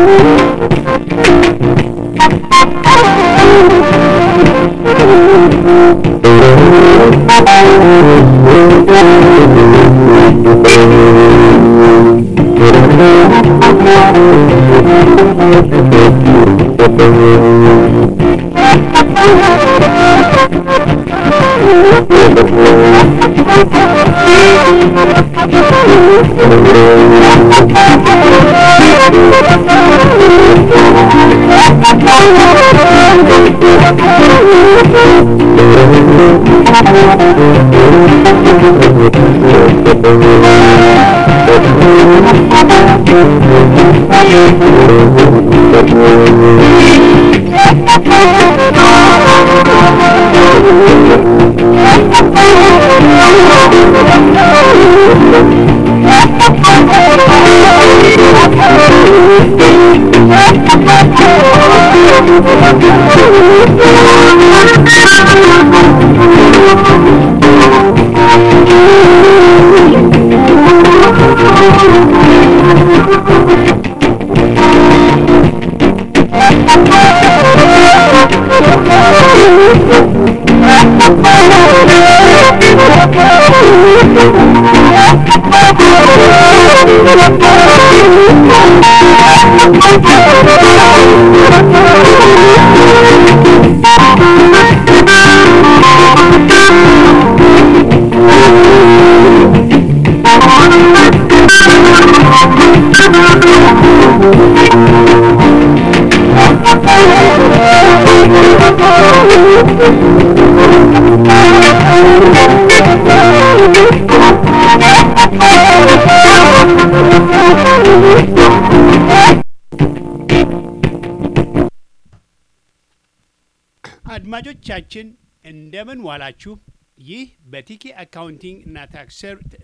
አድማጮቻችን እንደምን ዋላችሁ። ይህ በቲኬ አካውንቲንግ እና ታክስ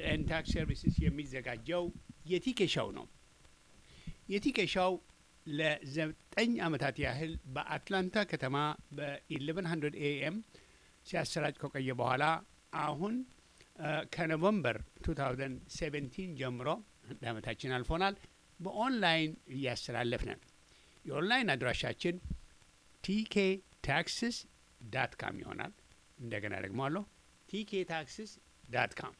ሰርቪስስ የሚዘጋጀው የቲኬ ሻው ነው። የቲኬ ሻው ለዘጠኝ ዓመታት ያህል በአትላንታ ከተማ በ1100 ኤኤም ሲያሰራጭ ከቆየ በኋላ አሁን ከኖቨምበር 2017 ጀምሮ አንድ ዓመታችን አልፎናል። በኦንላይን እያስተላለፍነን የኦንላይን አድራሻችን ቲኬ ታክስስ ዳት ካም ይሆናል። እንደገና ደግሞ አለሁ ቲኬ ታክስስ ዳት ካም።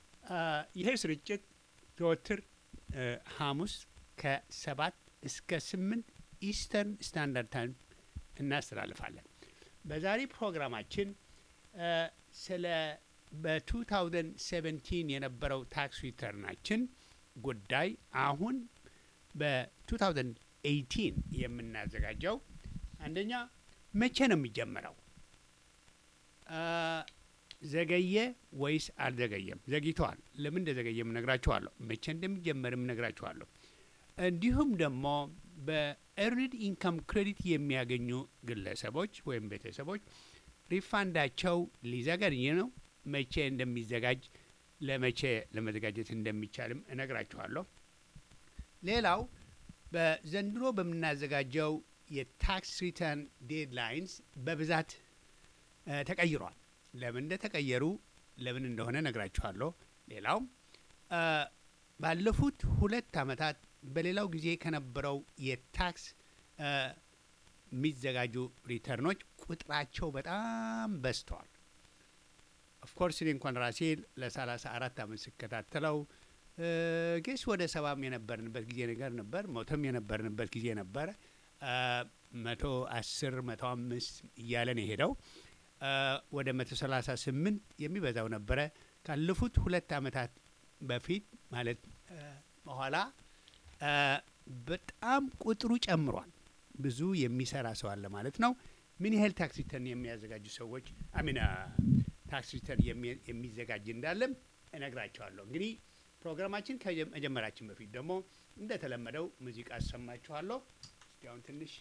ይሄ ስርጭት ዘወትር ሐሙስ ከሰባት እስከ ስምንት ኢስተርን ስታንዳርድ ታይም እናስተላልፋለን። በዛሬ ፕሮግራማችን ስለ በ2017 የነበረው ታክስ ሪተርናችን ጉዳይ አሁን በ2018 የምናዘጋጀው አንደኛ መቼ ነው የሚጀመረው? ዘገየ ወይስ አልዘገየም? ዘግይተዋል። ለምን እንደዘገየም እነግራችኋለሁ። መቼ እንደሚጀመርም እነግራችኋለሁ። እንዲሁም ደግሞ በኤርንድ ኢንካም ክሬዲት የሚያገኙ ግለሰቦች ወይም ቤተሰቦች ሪፋንዳቸው ሊዘገይ ነው። መቼ እንደሚዘጋጅ ለመቼ ለመዘጋጀት እንደሚቻልም እነግራችኋለሁ። ሌላው በዘንድሮ በምናዘጋጀው የታክስ ሪተርን ዴድላይንስ በብዛት ተቀይሯል። ለምን እንደተቀየሩ ለምን እንደሆነ ነግራችኋለሁ። ሌላው ባለፉት ሁለት ዓመታት በሌላው ጊዜ ከነበረው የታክስ የሚዘጋጁ ሪተርኖች ቁጥራቸው በጣም በዝተዋል። ኦፍኮርስ እኔ እንኳን ራሴ ለሰላሳ አራት ዓመት ስከታተለው ጌስ ወደ ሰባም የነበርንበት ጊዜ ነገር ነበር፣ መቶም የነበርንበት ጊዜ ነበረ። መቶ አስር መቶ አምስት እያለን የሄደው ወደ መቶ ሰላሳ ስምንት የሚበዛው ነበረ። ካለፉት ሁለት ዓመታት በፊት ማለት በኋላ በጣም ቁጥሩ ጨምሯል። ብዙ የሚሰራ ሰው አለ ማለት ነው። ምን ያህል ታክስ ሪተርን የሚያዘጋጁ ሰዎች አሚን ታክስ ሪተርን የሚዘጋጅ እንዳለም እነግራቸዋለሁ። እንግዲህ ፕሮግራማችን ከመጀመራችን በፊት ደግሞ እንደተለመደው ሙዚቃ አሰማችኋለሁ። እስቲ አሁን ትንሽ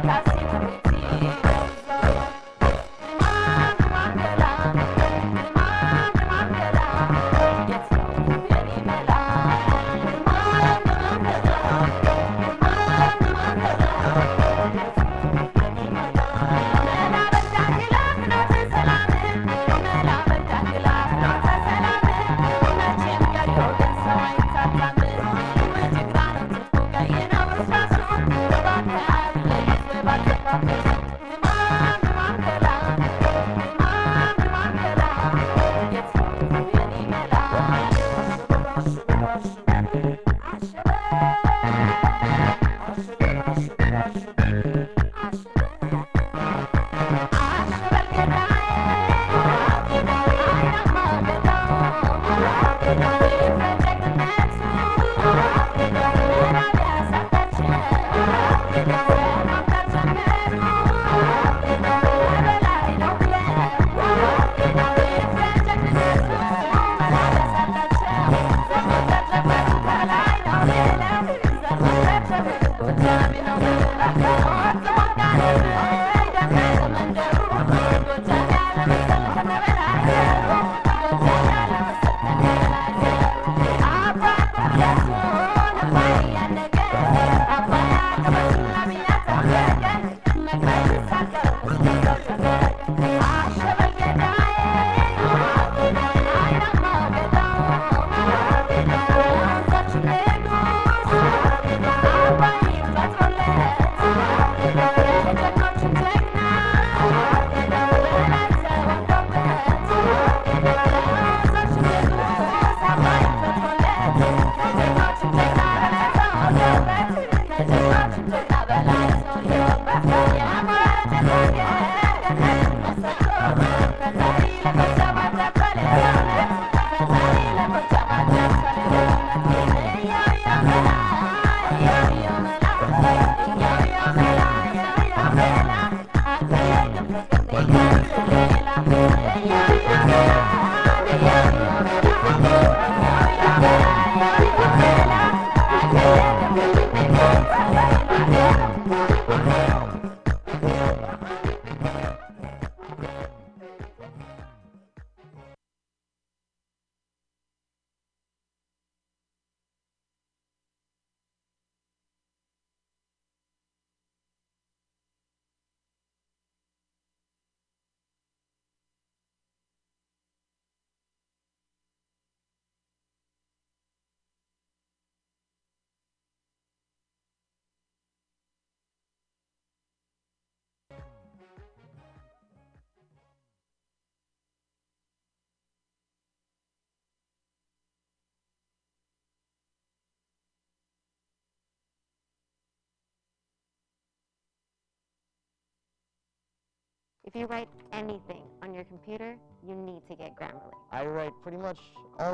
If you write anything on your computer, you need to get Grammarly. I write pretty much all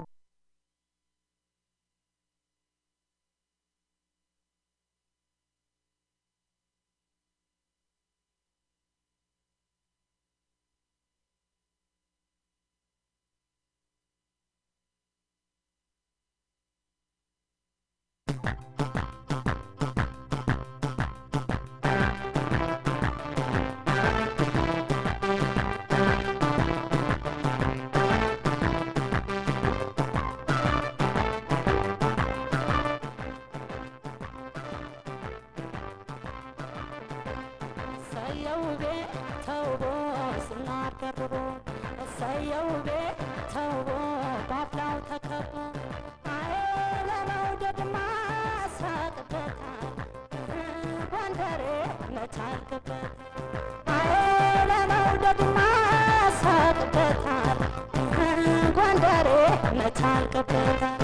እሰየው ቤት ተውቦ ስናር ደርቦ እሰየው ቤት ተውቦ ባፍላው ተከቦ አይ ለመውደድማ ሳቅበታል ጎንደሬ መቻልክበት አይ ለመውደድማ ሳቅበታል ጎንደሬ መቻልክበታል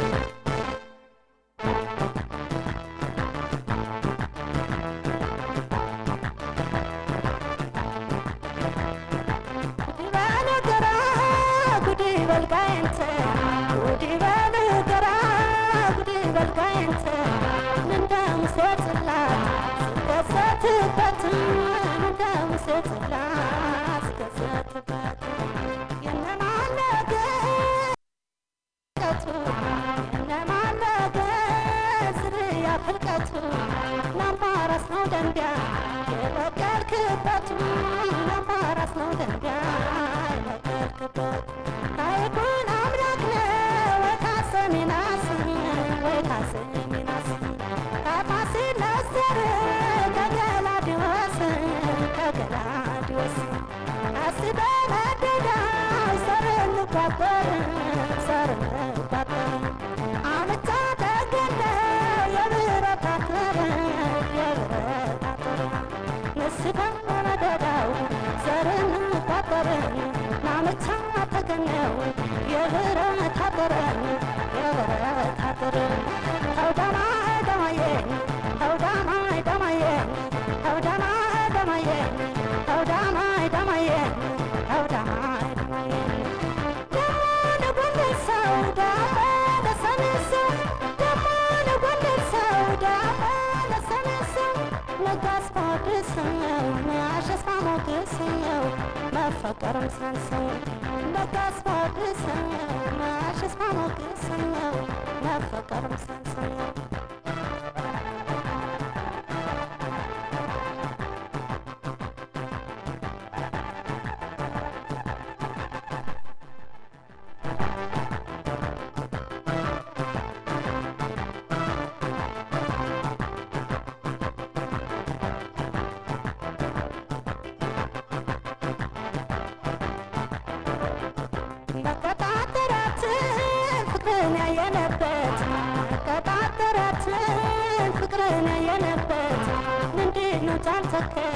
ጉዲ በነገራ ጉዲ በልጋይንተ ጉዲ በነገራ ጉዲ በልጋይንተ እንደ ሙሴ ጽላት ስከሰትበት እንደ ሙሴ ጽላት ስከሰትበት የነማለገ ፍልቀቱ የነማለገ ዝርያ ፍልቀቱ ናምባራስ ነው ደንቢያ የበቀልክበት አማራስ ነው ድንጋይ በቀልክበት ታሪኩን አምላክ ነው ወይ ካሰሚናስ ወይ ካሰሚናስ ከፋሲል ነዘር ከገላዲዮስ ከገላዲዮስ አስበ መደዳው ሰር እንቋጠር ሰር እንቋጠር አመቻ ተገነው የብረት አጥር የብረት አጥር ንስበ መደዳው ዘር እንቋጠር ናመቻ ተገነው የብረት አጥር የብረት አጥር ተውዳማ ደማዬ ተውዳማ ደማዬ ተውዳማ ደማዬ ተውዳማ ደማዬ ተውዳማ ደማዬ ደሞ ለጎንደር ሰው ዳሞ ለሰሜን ሰው ደሞ ለጎንደር ሰው ዳሞ ለሰሜን ሰው ነጋስ ሞገሰው አሸስፋ ሞገሰው መፈቀርም ሳንሰው ነጋስ ሞገሰው አሸስፋ ሞገሰው መፈቀርም ሳንሰው መቀጣጠራችን ፍቅርን ያየነበት መቀጣጠራችን ፍቅርን ያየነበት ምንድነው ጫንተከል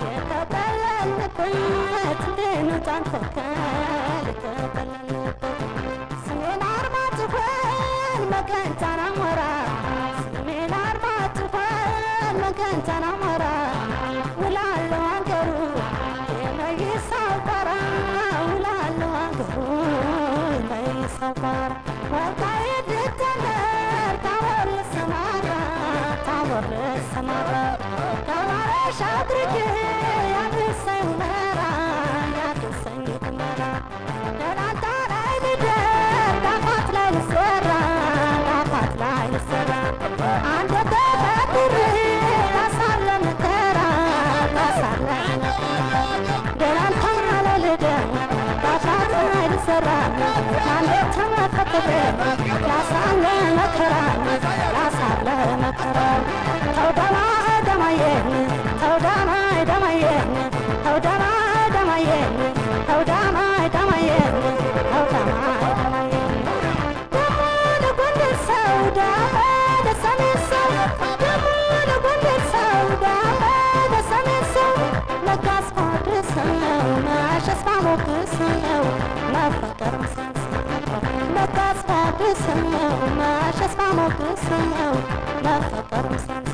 የተጠለልንበት ምንድነው ጫንተከል የተጠለልንበት ስሜን አርማጭሆን መገንጫን አሞራ ስሜን አርማጭሆን መገንጫን አሞራ ውላለሁ አንገሩ የመይሳው ቋራ ውላለሁ አንገሩ የመይሳው ቋራ ወልቃይት ልትጀምር ታቦር ልሰማራ ታቦር ልሰማራ ተማረሽ አድርጌ ያድርሰኝ ሁመራ ያድርሰኝ ሁመራ ደላንታ ላይ ልደር ዳፋት ላይ ልሰራ ዳፋት ላይ ልሰራ አንተ ተፈጥሬ ላሳለ መከራ ላሳለ መከራ ደላንታ ላይ ልደር ዳፋት ላይ ልሰራ አንተ ተፈጥሬ ላሳለ መከራ ላሳለ መከራ ተውዳማ ደማዬን ተውዳማ ደማዬን ተውዳማ ደማዬን ተውዳማ ደማዬን ተውዳማ ደማዬን ደሞ ለጎንደር ሰው ዳሞ ለሰሜን ሰው ደሞ ለጎንደር ሰው ዳሞ ለሰሜን ሰው ነጋስ ሞገሰው አሸስፋ ሞገሰው መፈቀርም ሳንሰው ነጋስ ሞገሰው አሸስፋ ሞገሰው መፈቀርም ሳንሰው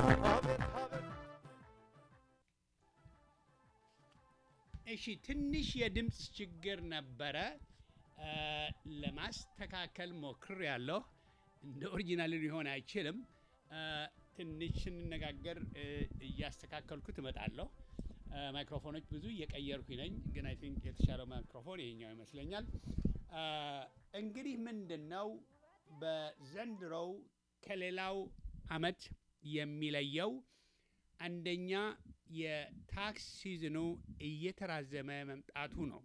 እሺ ትንሽ የድምፅ ችግር ነበረ እ ለማስተካከል ሞክር ያለሁ እንደ ኦሪጂናል ሊሆን አይችልም እ ትንሽ ስንነጋገር እ እያስተካከልኩት እመጣለሁ እ ማይክሮፎኖች ብዙ እየቀየርኩኝ ነኝ ግን አይ ቲንክ የተሻለው ማይክሮፎን ይሄኛው ይመስለኛል እ እንግዲህ ምንድን ነው በዘንድሮው ከሌላው አመት የሚለየው አንደኛ የታክስ ሲዝኑ እየተራዘመ መምጣቱ ነው።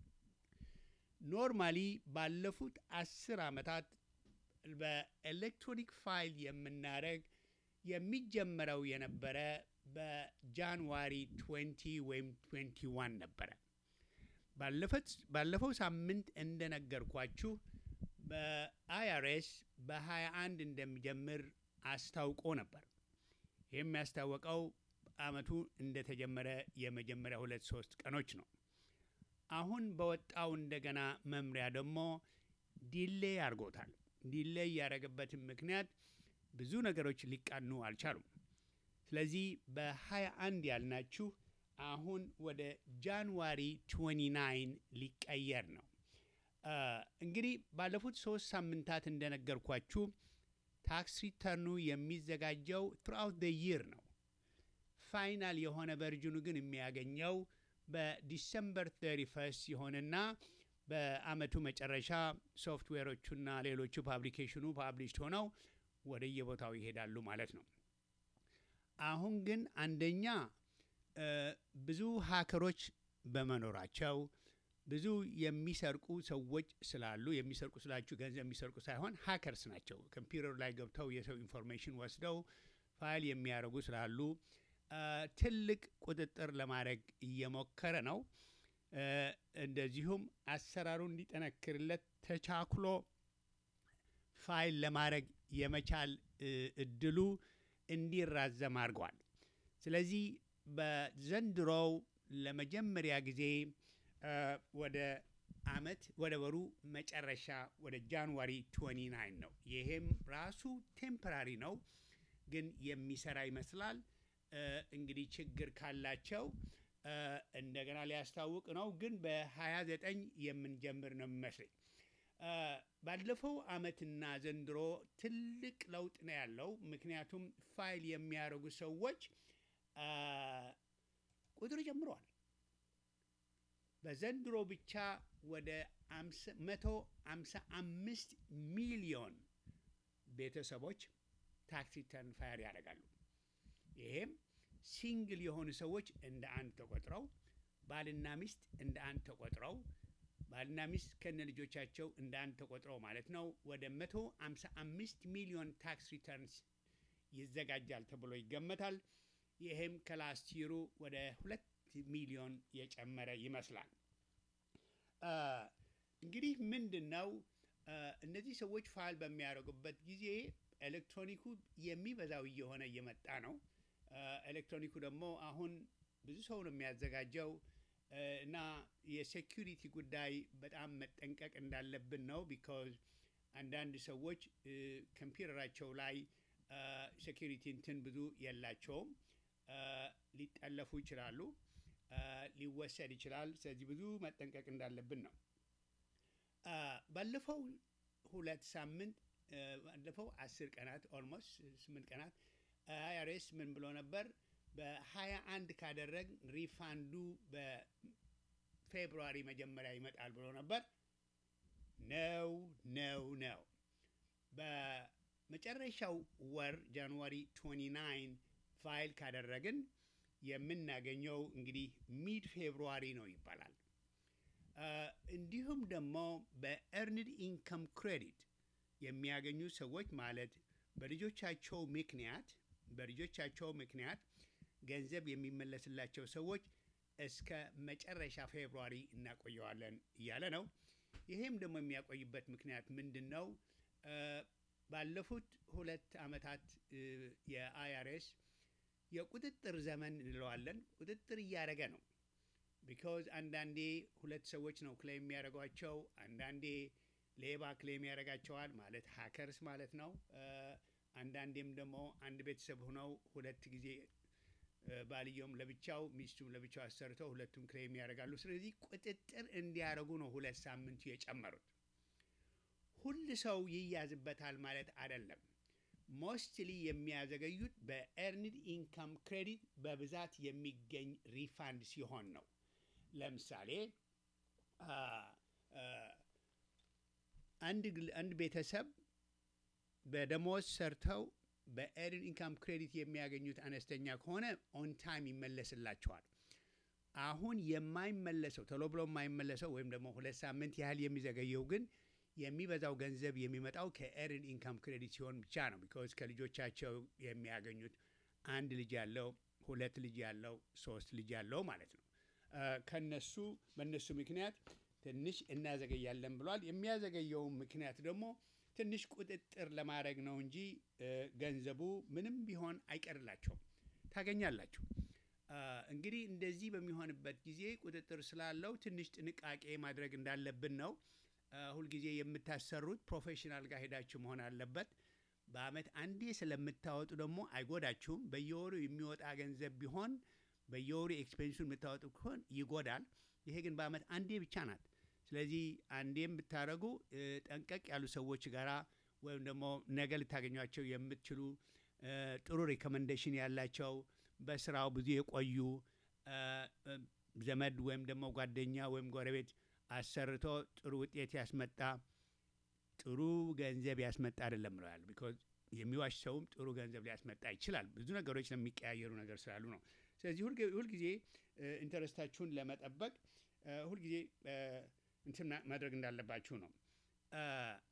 ኖርማሊ ባለፉት አስር ዓመታት በኤሌክትሮኒክ ፋይል የምናደርግ የሚጀመረው የነበረ በጃንዋሪ 20 ወይም 21 ነበረ። ባለፈት- ባለፈው ሳምንት እንደነገርኳችሁ በአይአርኤስ በ21 እንደሚጀምር አስታውቆ ነበር። ይህ የሚያስታወቀው አመቱ እንደተጀመረ የመጀመሪያ ሁለት ሶስት ቀኖች ነው። አሁን በወጣው እንደገና መምሪያ ደግሞ ዲሌይ አድርጎታል። ዲሌይ ያደረገበትን ምክንያት ብዙ ነገሮች ሊቃኑ አልቻሉም። ስለዚህ በ21 ያልናችሁ አሁን ወደ ጃንዋሪ 29 ሊቀየር ነው። አ፣ እንግዲህ ባለፉት ሶስት ሳምንታት እንደነገርኳችሁ ታክስ ሪተርኑ የሚዘጋጀው ትሩአውት ደ ይር ነው። ፋይናል የሆነ ቨርዥኑ ግን የሚያገኘው በዲሰምበር 31 ይሆንና በአመቱ መጨረሻ ሶፍትዌሮቹና ሌሎቹ ፓብሊኬሽኑ ፓብሊሽድ ሆነው ወደ የቦታው ይሄዳሉ ማለት ነው። አሁን ግን አንደኛ እ፣ ብዙ ሀከሮች በመኖራቸው ብዙ የሚሰርቁ ሰዎች ስላሉ የሚሰርቁ ስላችሁ ገንዘብ የሚሰርቁ ሳይሆን ሀከርስ ናቸው። ኮምፒውተር ላይ ገብተው የሰው ኢንፎርሜሽን ወስደው ፋይል የሚያደርጉ ስላሉ እ፣ ትልቅ ቁጥጥር ለማድረግ እየሞከረ ነው። እ፣ እንደዚሁም አሰራሩ እንዲጠነክርለት ተቻክሎ ፋይል ለማድረግ የመቻል እ፣ እድሉ እንዲራዘም አድርጓል። ስለዚህ በዘንድሮው ለመጀመሪያ ጊዜ እ፣ ወደ አመት ወደ ወሩ መጨረሻ ወደ ጃንዋሪ 29 ነው። ይሄም ራሱ ቴምፖራሪ ነው፣ ግን የሚሰራ ይመስላል። እ፣ እንግዲህ ችግር ካላቸው እ፣ እንደገና ሊያስታውቅ ነው፣ ግን በ29 የምንጀምር ነው የሚመስለኝ። እ፣ ባለፈው አመትና ዘንድሮ ትልቅ ለውጥ ነው ያለው። ምክንያቱም ፋይል የሚያደርጉ ሰዎች አ፣ ቁጥር ጨምረዋል። በዘንድሮ ብቻ ወደ አምሳ- መቶ አምሳ አምስት ሚሊዮን ቤተሰቦች ታክስ ሪተርን ፋይል ያደርጋሉ። ይሄም ሲንግል የሆኑ ሰዎች እንደ አንድ ተቆጥረው ባልና ሚስት እንደ አንድ ተቆጥረው ባልና ሚስት ከነ ልጆቻቸው እንደ አንድ ተቆጥረው ማለት ነው ወደ 155 ሚሊዮን ታክስ ሪተርንስ ይዘጋጃል ተብሎ ይገመታል። ይሄም ከላስት ይሩ ወደ ሁለት ሚሊዮን የጨመረ ይመስላል። አ፣ እንግዲህ ምንድን ነው አ፣ እነዚህ ሰዎች ፋይል በሚያደርጉበት ጊዜ ኤሌክትሮኒኩ የሚበዛው እየሆነ እየመጣ ነው። አ፣ ኤሌክትሮኒኩ ደግሞ አሁን ብዙ ሰው ነው የሚያዘጋጀው አ፣ እና የሴኪሪቲ ጉዳይ በጣም መጠንቀቅ እንዳለብን ነው። ቢካዝ አንዳንድ ሰዎች እ፣ ኮምፒውተራቸው ላይ ሴኪሪቲ እንትን ብዙ የላቸውም። አ፣ ሊጠለፉ ይችላሉ፣ አ፣ ሊወሰድ ይችላል። ስለዚህ ብዙ መጠንቀቅ እንዳለብን ነው። አ፣ ባለፈው ሁለት ሳምንት አ፣ ባለፈው አስር ቀናት ኦልሞስት ስምንት ቀናት አይአርኤስ ምን ብሎ ነበር? በሀያ አንድ ካደረግ ሪፋንዱ በፌብሩዋሪ መጀመሪያ ይመጣል ብሎ ነበር። ነው ነው ነው። በመጨረሻው ወር ጃንዋሪ 29 ፋይል ካደረግን የምናገኘው እንግዲህ ሚድ ፌብሩዋሪ ነው ይባላል። አ፣ እንዲሁም ደግሞ በኤርንድ ኢንከም ክሬዲት የሚያገኙ ሰዎች ማለት በልጆቻቸው ምክንያት በልጆቻቸው ምክንያት ገንዘብ የሚመለስላቸው ሰዎች እስከ መጨረሻ ፌብሩዋሪ እናቆየዋለን እያለ ነው። ይሄም ደግሞ የሚያቆይበት ምክንያት ምንድን ነው? አ፣ ባለፉት ሁለት ዓመታት የአይአርኤስ የቁጥጥር ዘመን እንለዋለን ቁጥጥር እያደረገ ነው። ቢካዝ አንዳንዴ ሁለት ሰዎች ነው ክሌም የሚያደርጓቸው፣ አንዳንዴ ሌባ ክሌም ያደርጋቸዋል ማለት ሀከርስ ማለት ነው። አ፣ አንዳንዴም ደግሞ አንድ ቤተሰብ ሆነው ሁለት ጊዜ አ፣ ባልየውም ለብቻው ሚስቱም ለብቻው አሰርተው ሁለቱም ክሌም ያደርጋሉ። ስለዚህ ቁጥጥር እንዲያደርጉ ነው ሁለት ሳምንቱ የጨመሩት። ሁል ሰው ይያዝበታል ማለት አይደለም። ሞስትሊ የሚያዘገዩት በኤርንድ ኢንካም ክሬዲት በብዛት የሚገኝ ሪፋንድ ሲሆን ነው። ለምሳሌ አ፣ አ፣ አንድ ግል- አንድ ቤተሰብ በደሞዝ ሰርተው በኤርንድ ኢንካም ክሬዲት የሚያገኙት አነስተኛ ከሆነ ኦን ታይም ይመለስላቸዋል። አሁን የማይመለሰው ቶሎ ብሎ የማይመለሰው ወይም ደግሞ ሁለት ሳምንት ያህል የሚዘገየው ግን የሚበዛው ገንዘብ የሚመጣው ከኤርን ኢንካም ክሬዲት ሲሆን ብቻ ነው። ቢካዝ ከልጆቻቸው የሚያገኙት አንድ ልጅ ያለው፣ ሁለት ልጅ ያለው፣ ሶስት ልጅ ያለው ማለት ነው። አ፣ ከነሱ በእነሱ ምክንያት ትንሽ እናዘገያለን ብሏል። የሚያዘገየው ምክንያት ደግሞ ትንሽ ቁጥጥር ለማድረግ ነው እንጂ እ፣ ገንዘቡ ምንም ቢሆን አይቀርላቸውም፣ ታገኛላችሁ። አ፣ እንግዲህ እንደዚህ በሚሆንበት ጊዜ ቁጥጥር ስላለው ትንሽ ጥንቃቄ ማድረግ እንዳለብን ነው። አ፣ ሁልጊዜ የምታሰሩት ፕሮፌሽናል ጋር ሄዳችሁ መሆን አለበት። በአመት አንዴ ስለምታወጡ ደግሞ አይጎዳችሁም። በየወሩ የሚወጣ ገንዘብ ቢሆን በየወሩ ኤክስፔንሱን የምታወጡ ከሆን ይጎዳል። ይሄ ግን በአመት አንዴ ብቻ ናት። ስለዚህ አንዴም ብታደረጉ እ፣ ጠንቀቅ ያሉ ሰዎች ጋራ ወይም ደግሞ ነገ ልታገኟቸው የምትችሉ እ፣ ጥሩ ሪኮመንዴሽን ያላቸው በስራው ብዙ የቆዩ እ፣ እ፣ ዘመድ ወይም ደግሞ ጓደኛ ወይም ጎረቤት አሰርቶ ጥሩ ውጤት ያስመጣ ጥሩ ገንዘብ ያስመጣ አይደለም ብለዋል። ቢኮዝ የሚዋሽ ሰውም ጥሩ ገንዘብ ሊያስመጣ ይችላል። ብዙ ነገሮች ለሚቀያየሩ ነገር ስላሉ ነው። ስለዚህ ሁልጊ- ሁልጊዜ እ፣ ኢንተረስታችሁን ለመጠበቅ እ፣ ሁልጊዜ እ፣ እንትን ማ- ማድረግ እንዳለባችሁ ነው። እ፣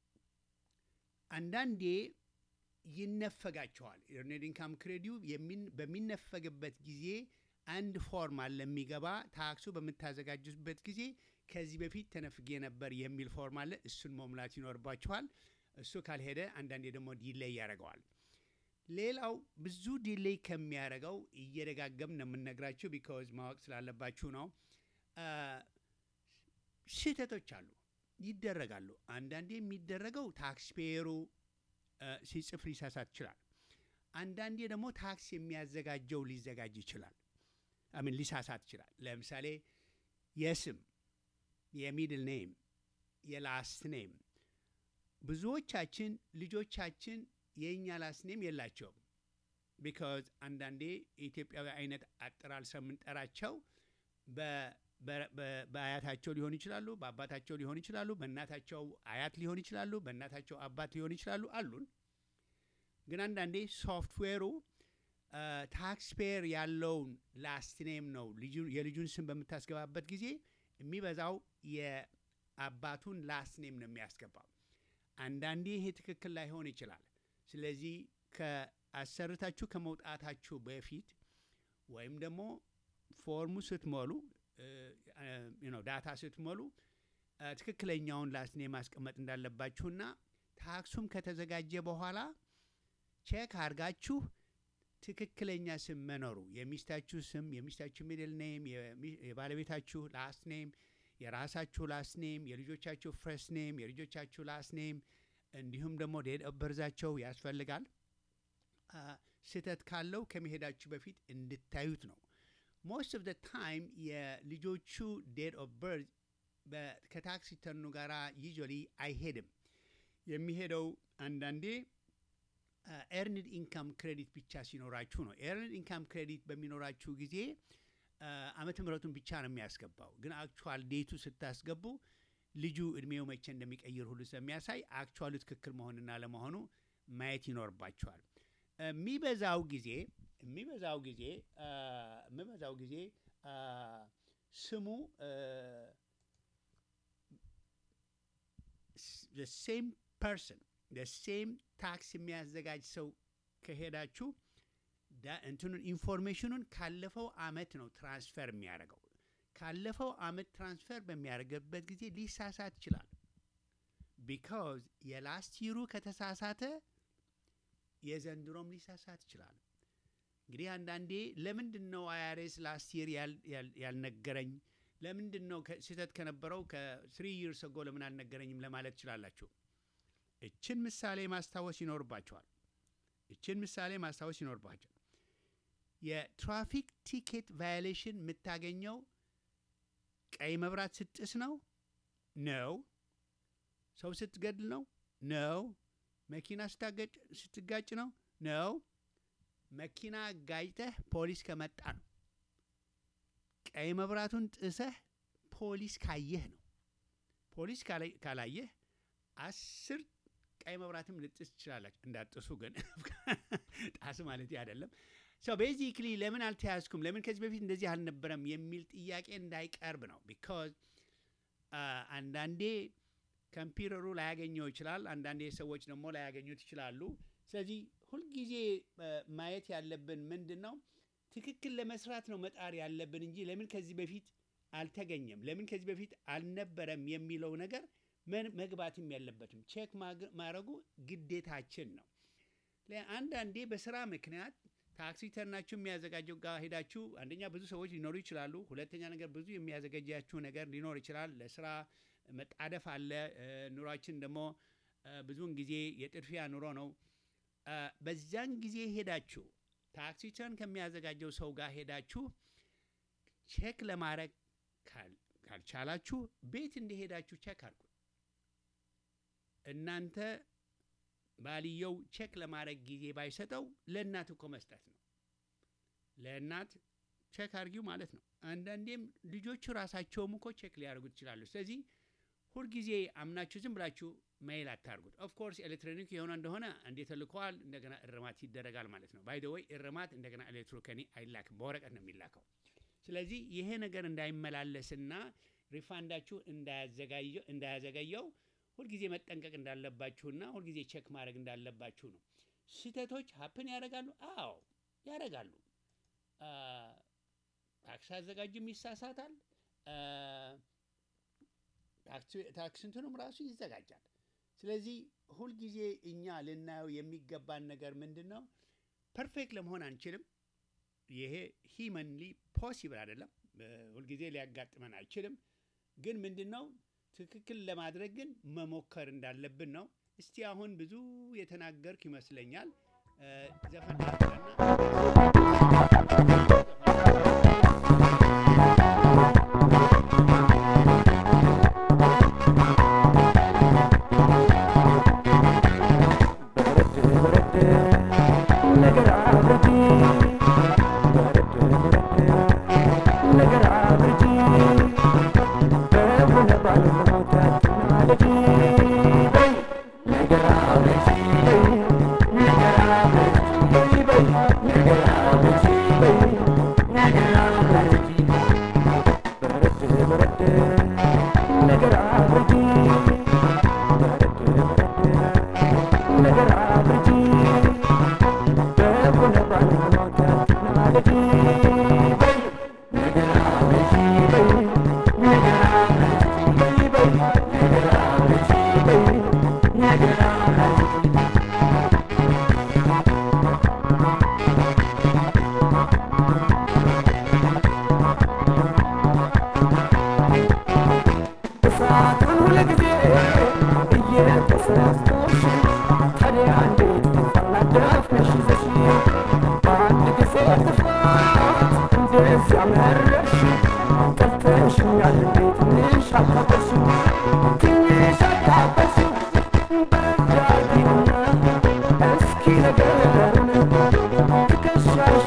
አንዳንዴ ይነፈጋቸዋል። ኤርኔድ ኢንካም ክሬዲው የሚን- በሚነፈግበት ጊዜ አንድ ፎርም አለ የሚገባ ታክሱ በምታዘጋጁበት ጊዜ ከዚህ በፊት ተነፍጌ ነበር የሚል ፎርም አለ። እሱን መሙላት ይኖርባችኋል። እሱ ካልሄደ አንዳንዴ ደግሞ ዲሌይ ያደርገዋል። ሌላው ብዙ ዲሌይ ከሚያደርገው እየደጋገም ነው የምነግራችሁ ቢካዝ ማወቅ ስላለባችሁ ነው። አ፣ ስህተቶች አሉ፣ ይደረጋሉ። አንዳንዴ የሚደረገው ታክስ ፔየሩ ሲጽፍ ሊሳሳት ይችላል። አንዳንዴ ደግሞ ታክስ የሚያዘጋጀው ሊዘጋጅ ይችላል። አሚን ሊሳሳት ይችላል። ለምሳሌ የስም የሚድል ኔም የላስት ኔም ብዙዎቻችን ልጆቻችን የእኛ ላስት ኔም የላቸውም። ቢካዝ አንዳንዴ የኢትዮጵያዊ አይነት አጠራር ስለምንጠራቸው በ- በ- በ- በአያታቸው ሊሆኑ ይችላሉ፣ በአባታቸው ሊሆኑ ይችላሉ፣ በእናታቸው አያት ሊሆኑ ይችላሉ፣ በእናታቸው አባት ሊሆኑ ይችላሉ አሉን። ግን አንዳንዴ ሶፍትዌሩ ታክስ ፔየር ያለውን ላስት ኔም ነው ልጁ- የልጁን ስም በምታስገባበት ጊዜ የሚበዛው የአባቱን ላስት ኔም ነው የሚያስገባው። አንዳንዴ ይሄ ትክክል ላይሆን ይችላል። ስለዚህ ከአሰርታችሁ ከመውጣታችሁ በፊት ወይም ደግሞ ፎርሙ ስትሞሉ ዳታ ስትሞሉ አ፣ ትክክለኛውን ላስት ኔም ማስቀመጥ እንዳለባችሁና ታክሱም ከተዘጋጀ በኋላ ቼክ አድርጋችሁ ትክክለኛ ስም መኖሩ የሚስታችሁ ስም፣ የሚስታችሁ ሚድል ኔም፣ የሚ- የባለቤታችሁ ላስት ኔም፣ የራሳችሁ ላስት ኔም፣ የልጆቻችሁ ፍረስት ኔም፣ የልጆቻችሁ ላስት ኔም እንዲሁም ደግሞ ዴት ኦፍ በርዛቸው ያስፈልጋል። አ፣ ስህተት ካለው ከመሄዳችሁ በፊት እንድታዩት ነው። ሞስት ኦፍ ደ ታይም የልጆቹ ዴት ኦፍ በርዝ ከታክስ ሪተርኑ ጋር ዩዥዋሊ አይሄድም። የሚሄደው አንዳንዴ ኤርንድ ኢንካም ክሬዲት ብቻ ሲኖራችሁ ነው። ኤርንድ ኢንካም ክሬዲት በሚኖራችሁ ጊዜ አ፣ ዓመተ ምሕረቱን ብቻ ነው የሚያስገባው። ግን አክቹዋል ዴቱ ስታስገቡ ልጁ እድሜው መቼ እንደሚቀይር ሁሉ ስለሚያሳይ አክቹዋሉ ትክክል መሆንና ለመሆኑ ማየት ይኖርባቸዋል። የሚበዛው ጊዜ የሚበዛው ጊዜ አ፣ የሚበዛው ጊዜ አ፣ ስሙ ሴም ፐርሰን ሴም ታክስ የሚያዘጋጅ ሰው ከሄዳችሁ ዳ- እንትኑን ኢንፎርሜሽኑን ካለፈው አመት ነው ትራንስፈር የሚያደርገው። ካለፈው አመት ትራንስፈር በሚያደርግበት ጊዜ ሊሳሳት ይችላል። ቢካዝ የላስት ይሩ ከተሳሳተ የዘንድሮም ሊሳሳት ይችላል። እንግዲህ አንዳንዴ ለምንድን ነው አይአርኤስ ላስት ይር ያልነገረኝ? ለምንድን ነው ከ- ስህተት ከነበረው ከስሪ ይርስ ጎ ለምን አልነገረኝም ለማለት ትችላላችሁ። እችን ምሳሌ ማስታወስ ይኖርባቸዋል። እችን ምሳሌ ማስታወስ ይኖርባቸዋል። የትራፊክ ቲኬት ቫዮሌሽን የምታገኘው ቀይ መብራት ስትጥስ ነው ነው ሰው ስትገድል ነው ነው መኪና ስታገጭ ስትጋጭ ነው ነው መኪና ጋጭተህ ፖሊስ ከመጣ ነው ቀይ መብራቱን ጥሰህ ፖሊስ ካየህ ነው ፖሊስ ካላይ- ካላየህ አስር ቀይ መብራትም ልጥስ ትችላላችሁ እንዳጥሱ ግን ጣስ ማለት አይደለም ሰው ቤዚክሊ ለምን አልተያዝኩም ለምን ከዚህ በፊት እንደዚህ አልነበረም የሚል ጥያቄ እንዳይቀርብ ነው ቢካዝ አንዳንዴ ኮምፒውተሩ ላያገኘው ይችላል አንዳንዴ ሰዎች ደግሞ ላያገኙት ይችላሉ ስለዚህ ሁልጊዜ አ፣ ማየት ያለብን ምንድን ነው ትክክል ለመስራት ነው መጣር ያለብን እንጂ ለምን ከዚህ በፊት አልተገኘም ለምን ከዚህ በፊት አልነበረም የሚለው ነገር መን- መግባትም የለበትም ቼክ ማግ- ማድረጉ ግዴታችን ነው ለ- አንዳንዴ በስራ ምክንያት ታክሲ ተርናችሁ የሚያዘጋጀው ጋር ሄዳችሁ አንደኛ ብዙ ሰዎች ሊኖሩ ይችላሉ። ሁለተኛ ነገር ብዙ የሚያዘጋጃችሁ ነገር ሊኖር ይችላል። ለስራ መጣደፍ አለ። እ፣ ኑሯችን ደግሞ እ፣ ብዙውን ጊዜ የጥድፊያ ኑሮ ነው። እ፣ በዚያን ጊዜ ሄዳችሁ ታክሲ ተርን ከሚያዘጋጀው ሰው ጋር ሄዳችሁ ቼክ ለማድረግ ካል- ካልቻላችሁ ቤት እንደሄዳችሁ ቼክ አድርጉ። እናንተ ባልየው ቼክ ለማድረግ ጊዜ ባይሰጠው ለእናት እኮ መስጠት ነው። ለእናት ቼክ አድርጊው ማለት ነው። አንዳንዴም ልጆቹ ራሳቸውም እኮ ቼክ ሊያደርጉት ይችላሉ። ስለዚህ ሁልጊዜ አምናችሁ ዝም ብላችሁ ሜይል አታርጉት። ኦፍኮርስ ኤሌክትሮኒክ የሆነ እንደሆነ እንዴት ተልከዋል፣ እንደገና እርማት ይደረጋል ማለት ነው። ባይ ዘ ወይ እርማት እንደገና ኤሌክትሮከኒ አይላክም፣ በወረቀት ነው የሚላከው። ስለዚህ ይሄ ነገር እንዳይመላለስና ሪፋንዳችሁ እንዳያዘጋየው እንዳያዘገየው ሁልጊዜ መጠንቀቅ እንዳለባችሁና ሁልጊዜ ቼክ ማድረግ እንዳለባችሁ ነው። ስህተቶች ሀፕን ያደርጋሉ። አዎ ያደርጋሉ። አ፣ ታክስ አዘጋጅም ይሳሳታል። አ፣ ታክስ- ታክስ እንትኑም ራሱ ይዘጋጃል። ስለዚህ ሁልጊዜ እኛ ልናየው የሚገባን ነገር ምንድን ነው? ፐርፌክት ለመሆን አንችልም። ይሄ ሂመንሊ ፖሲብል አይደለም። እ፣ ሁልጊዜ ሊያጋጥመን አይችልም። ግን ምንድን ነው ትክክል ለማድረግ ግን መሞከር እንዳለብን ነው። እስቲ አሁን ብዙ የተናገርክ ይመስለኛል። እ፣ ዘፈን ላምጣና በረድ በረድ ነገር አብርጂ በረድ በረድ ነገር አብርጂ በሆነ ባለሞት አትናደጂ በይ ነገር አብርጂ በይ ነገር አብርጂ በይ ነገር አብርጂ በይ ነገር አብርጂ በረድ በረድ ነገር አብርጂ በረድ በረድ ነገር አብርጂ በሆነ ባለሞት አትናደጂ በይ ነገር አብርጂ በይ ነገር አብርጂ በይ በይ ነገር አብርጂ በይ ነገር አብርጂ እሳቱን ሁልጊዜ እየተሰስቶሽ ታዲያ እንዴት ፈላደፍነሽ ይዘሽ በአንድ ጊዜ ጥፋት እንደዚያ መረሽ ጠልተሽኛል እንዴት ትንሽ አካበሽ ትንሽ አካበሽ በዳጊና እስኪ ነገሩን ትከሻሽ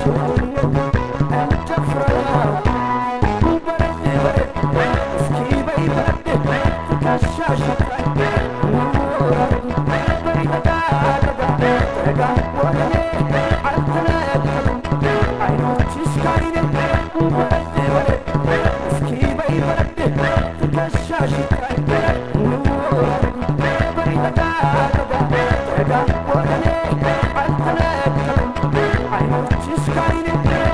እንጨፍረው በረድ በረድ እስኪ በይ በረድ ትከሻሽ በይ ጠጋ ጠጋ ጠጋ ወደ እኔ አልተነቀሉም አይኖችሽ ካይኔ በረድ በረድ እስኪ በይ በረድ ትከሻሽ በይ ጠጋ ጠጋ ጠጋ ወደ እኔ አልተነቀሉም አይኖችሽ ካይኔ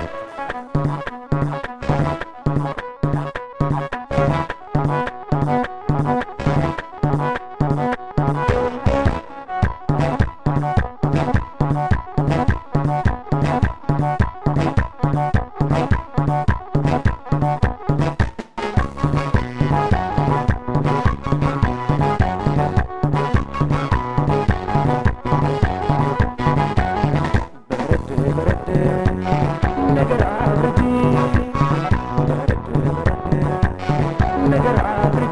በረድ በረድ ነገር አብርጂ በረድ በረድ ነገር አብርጂ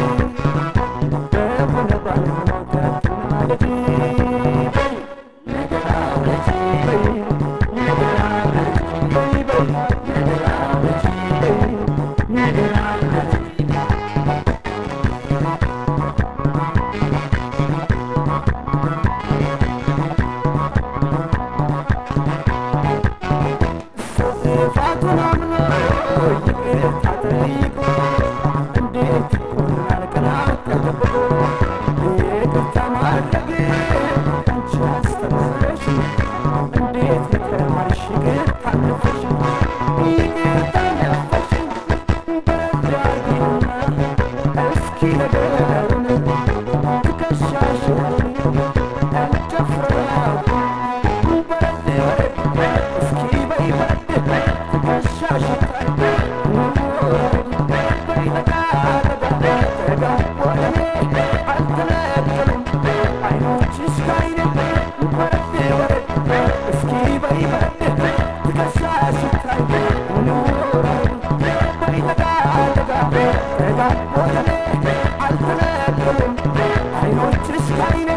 በሆነ ባለሞት አትናደጂ በይ ነገር አብርጂ በይ ነገር አብርጂ በይ በይ ነገር አብርጂ በይ ነገር አብርጂ ጥፋቱን አምኖ ይቅርታ ጠይቆ እንዴት ይሆናል ቀናት ተጠብቆ ይቅርታ ማድረግ አንቺ አስተምረሽ እንዴት የተማርሽ ይቅርታ ነፈሽ ይቅርታ ነፈሽ በዳጊና እስኪ ነገሩን ትከሻሽ እንጨፍረው በረድ በረድ እስኪ በይ በረድ ትከሻሽ በይ ጠጋ ጠጋ ጠጋ ወደ እኔ አልተነቀሉም አይኖችሽ ካይኔ በረድ በረድ እስኪ በይ በረድ ትከሻሽ በይ ጠጋ ጠጋ ጠጋ ወደ እኔ አልተነቀሉም አይኖችሽ ካይኔ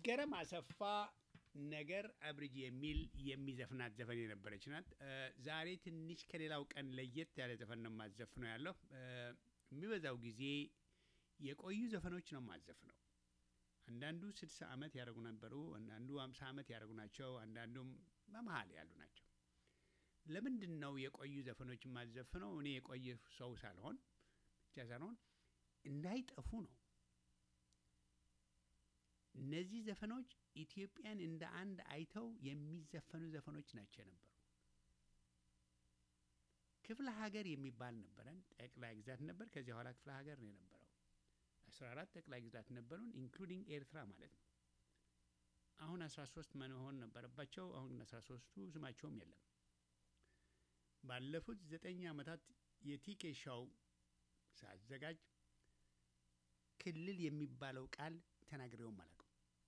ይገረም አሰፋ ነገር አብርጅ የሚል የሚዘፍናት ዘፈን የነበረች ናት። እ፣ ዛሬ ትንሽ ከሌላው ቀን ለየት ያለ ዘፈን ነው የማዘፍነው ያለው እ፣ የሚበዛው ጊዜ የቆዩ ዘፈኖች ነው የማዘፍነው። አንዳንዱ ስድሳ ዓመት ያደረጉ ነበሩ፣ አንዳንዱ አምሳ ዓመት ያደረጉ ናቸው፣ አንዳንዱም በመሀል ያሉ ናቸው። ለምንድን ነው የቆዩ ዘፈኖች የማዘፍነው? እኔ የቆየ ሰው ሳልሆን ብቻ ሳልሆን እንዳይጠፉ ነው። እነዚህ ዘፈኖች ኢትዮጵያን እንደ አንድ አይተው የሚዘፈኑ ዘፈኖች ናቸው የነበሩ። ክፍለ ሀገር የሚባል ነበረን፣ ጠቅላይ ግዛት ነበር። ከዚያ በኋላ ክፍለ ሀገር ነው የነበረው። አስራ አራት ጠቅላይ ግዛት ነበሩን ኢንክሉዲንግ ኤርትራ ማለት ነው። አሁን አስራ ሶስት መሆን ነበረባቸው። አሁን ግን አስራ ሶስቱ ስማቸውም የለም። ባለፉት ዘጠኝ ዓመታት የቲኬ ሻው ሳዘጋጅ ክልል የሚባለው ቃል ተናግሬውም አላውቅም።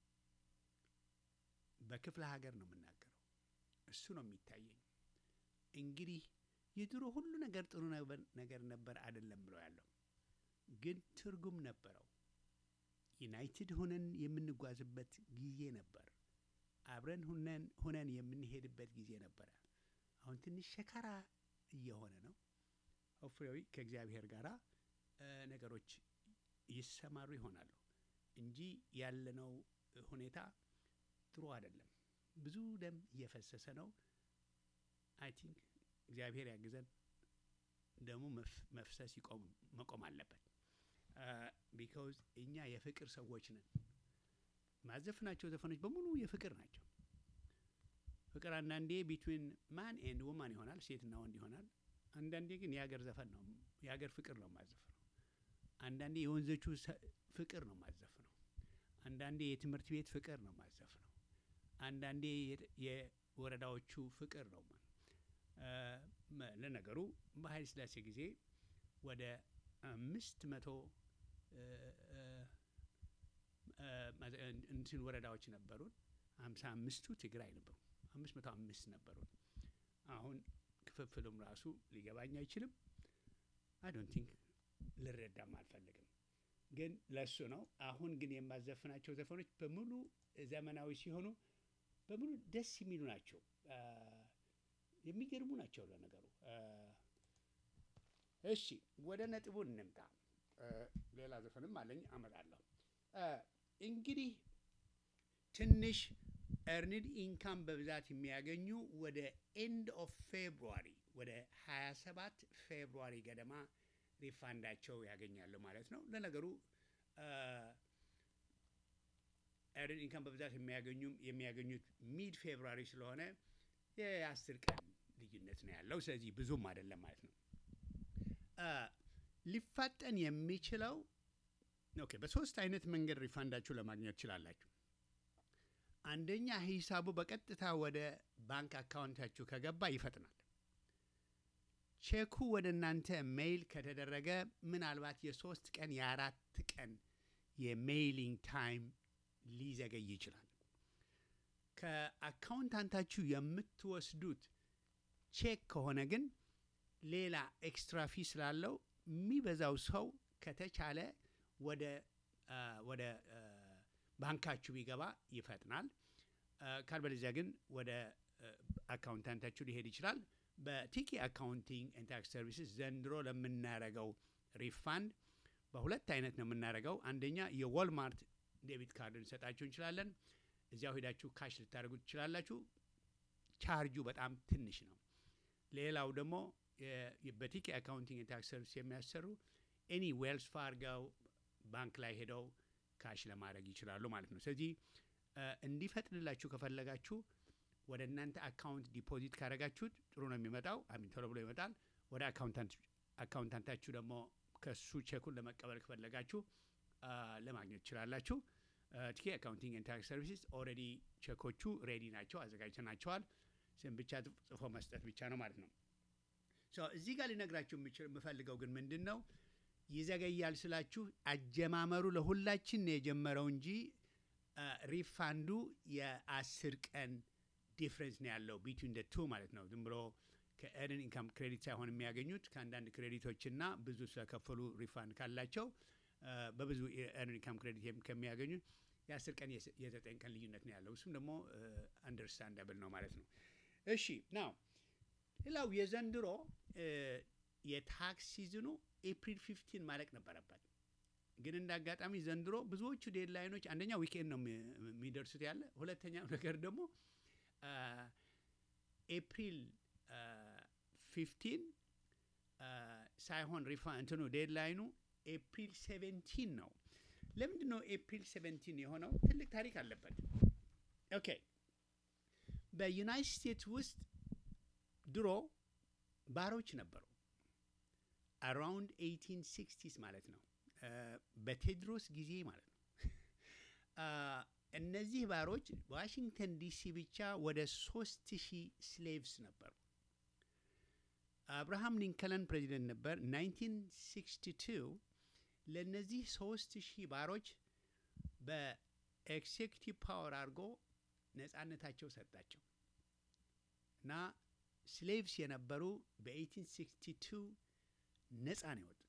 በክፍለ ሀገር ነው የምናገረው። እሱ ነው የሚታየኝ። እንግዲህ የድሮ ሁሉ ነገር ጥሩ ነበር- ነገር ነበር አይደለም ብለው ያለው ግን ትርጉም ነበረው። ዩናይትድ ሁነን የምንጓዝበት ጊዜ ነበር። አብረን ሁነን ሁነን የምንሄድበት ጊዜ ነበረ። አሁን ትንሽ ሸካራ እየሆነ ነው። ሆፍሬዊ ከእግዚአብሔር ጋር ነገሮች ይሰማሩ ይሆናሉ እንጂ ያለነው ሁኔታ ጥሩ አይደለም። ብዙ ደም እየፈሰሰ ነው። አይ ቲንክ እግዚአብሔር ያግዘን። ደሙ መፍ- መፍሰስ ይቆም መቆም አለበት። ቢካውዝ እኛ የፍቅር ሰዎች ነን። ማዘፍናቸው ዘፈኖች በሙሉ የፍቅር ናቸው። ፍቅር አንዳንዴ ቢትዊን ማን ኤንድ ውማን ይሆናል፣ ሴትና ወንድ ይሆናል። አንዳንዴ ግን የሀገር ዘፈን ነው፣ የሀገር ፍቅር ነው ማዘፍነው። አንዳንዴ የወንዞቹ ሰ- ፍቅር ነው ማዘፍነው። አንዳንዴ የትምህርት ቤት ፍቅር ነው ማዘፍነው። አንዳንዴ የ- የወረዳዎቹ ፍቅር ነው ማ- እ፣ መ- ለነገሩ በኃይለ ሥላሴ ጊዜ ወደ አምስት መቶ እ፣ እ፣ እ፣ ማዘ- እን- እንትን ወረዳዎች ነበሩን። ሀምሳ አምስቱ ትግራይ ነበሩ። አምስት መቶ አምስት ነበሩን። አሁን ክፍፍሉም ራሱ ሊገባኝ አይችልም። አይ ዶንት ቲንክ ልረዳም አልፈልግም። ግን ለሱ ነው። አሁን ግን የማዘፍናቸው ዘፈኖች በሙሉ ዘመናዊ ሲሆኑ በሙሉ ደስ የሚሉ ናቸው። አ፣ የሚገርሙ ናቸው ለነገሩ። አ፣ እሺ ወደ ነጥቡ እንምጣ። አ፣ ሌላ ዘፈንም አለኝ አመጣለሁ። አ፣ እንግዲህ ትንሽ ኤርኒድ ኢንካም በብዛት የሚያገኙ ወደ ኤንድ ኦፍ ፌብሩዋሪ ወደ 27 ፌብሩዋሪ ገደማ ሪፋንዳቸው ያገኛሉ ማለት ነው። ለነገሩ ኤርኒድ ኢንካም በብዛት የሚያገኙም የሚያገኙት ሚድ ፌብሩዋሪ ስለሆነ የአስር ቀን ልዩነት ነው ያለው። ስለዚህ ብዙም አይደለም ማለት ነው። አ፣ ሊፋጠን የሚችለው ኦኬ፣ በሶስት አይነት መንገድ ሪፋንዳችሁ ለማግኘት ትችላላችሁ። አንደኛ ሂሳቡ በቀጥታ ወደ ባንክ አካውንታችሁ ከገባ ይፈጥናል። ቼኩ ወደ እናንተ ሜይል ከተደረገ ምናልባት የሶስት ቀን የአራት ቀን የሜይሊንግ ታይም ሊዘገይ ይችላል። ከአካውንታንታችሁ የምትወስዱት ቼክ ከሆነ ግን ሌላ ኤክስትራ ፊ ስላለው የሚበዛው ሰው ከተቻለ ወደ አ፣ ወደ አ፣ ባንካችሁ ቢገባ ይፈጥናል። አ፣ ካልበለዚያ ግን ወደ አ፣ አካውንታንታችሁ ሊሄድ ይችላል። በቲኪ አካውንቲንግ ኤንድ ታክስ ሰርቪስስ ዘንድሮ ለምናረገው ሪፋንድ በሁለት አይነት ነው የምናደርገው። አንደኛ የዎልማርት ዴቢት ካርድ እንሰጣችሁ እንችላለን። እዚያው ሄዳችሁ ካሽ ልታደርጉ ትችላላችሁ። ቻርጁ በጣም ትንሽ ነው። ሌላው ደግሞ የ- በቲኬ አካውንቲንግ ታክስ ሰርቪስ የሚያሰሩ ኤኒ ዌልስ ፋርጋው ባንክ ላይ ሄደው ካሽ ለማድረግ ይችላሉ ማለት ነው። ስለዚህ እ፣ እንዲፈጥንላችሁ ከፈለጋችሁ ወደ እናንተ አካውንት ዲፖዚት ካደረጋችሁት ጥሩ ነው የሚመጣው። አሚን ቶሎ ብሎ ይመጣል። ወደ አካውንታንት አካውንታንታችሁ ደግሞ ከሱ ቼኩን ለመቀበል ከፈለጋችሁ አ፣ ለማግኘት ትችላላችሁ። ቲኬ አካውንቲንግ ኤንድ ታክስ ሰርቪስስ ኦልሬዲ ቼኮቹ ሬዲ ናቸው፣ አዘጋጅተናቸዋል። ስም ብቻ ጽፎ መስጠት ብቻ ነው ማለት ነው። ሶ እዚህ ጋር ሊነግራችሁ የምችል- የምፈልገው ግን ምንድን ነው ይዘገያል ስላችሁ አጀማመሩ ለሁላችን ነው የጀመረው እንጂ አ፣ ሪፋንዱ የአስር ቀን ዲፍረንስ ነው ያለው ቢትዊን ደ ቱ ማለት ነው። ዝም ብሎ ከኤርን ኢንካም ክሬዲት ሳይሆን የሚያገኙት ከአንዳንድ ክሬዲቶችና ብዙ ስለከፈሉ ሪፋንድ ካላቸው አ፣ በብዙ የኤርን ኢንካም ክሬዲት የም- ከሚያገኙት የአስር ቀን የስ- የዘጠኝ ቀን ልዩነት ነው ያለው። እሱም ደግሞ አንደርስታንዳብል ነው ማለት ነው። እሺ ናው ሌላው የዘንድሮ እ፣ የታክስ ሲዝኑ ኤፕሪል ፊፍቲን ማለቅ ነበረበት። ግን እንደ አጋጣሚ ዘንድሮ ብዙዎቹ ዴድላይኖች አንደኛ ዊኬንድ ነው የሚ- የሚደርሱት ያለ፣ ሁለተኛው ነገር ደግሞ አ፣ ኤፕሪል ፊፍቲን ሳይሆን ሪፋ እንትኑ ዴድላይኑ ኤፕሪል ሴቨንቲን ነው። ለምንድን ነው ኤፕሪል ሴቨንቲን የሆነው? ትልቅ ታሪክ አለበት። ኦኬ በዩናይትድ ስቴትስ ውስጥ ድሮ ባሮች ነበሩ። አራውንድ ኤይቲን ሲክስቲስ ማለት ነው እ፣ በቴድሮስ ጊዜ ማለት ነው። አ፣ እነዚህ ባሮች ዋሽንግተን ዲሲ ብቻ ወደ ሶስት ሺህ ስሌቭስ ነበሩ። አብርሃም ሊንከለን ፕሬዚደንት ነበር 1962 ለእነዚህ ሶስት ሺህ ባሮች በኤክሴኪቲቭ ፓወር አድርጎ ነጻነታቸው ሰጣቸው እና ስሌቭስ የነበሩ በ1862 ነጻ ነው የወጡት።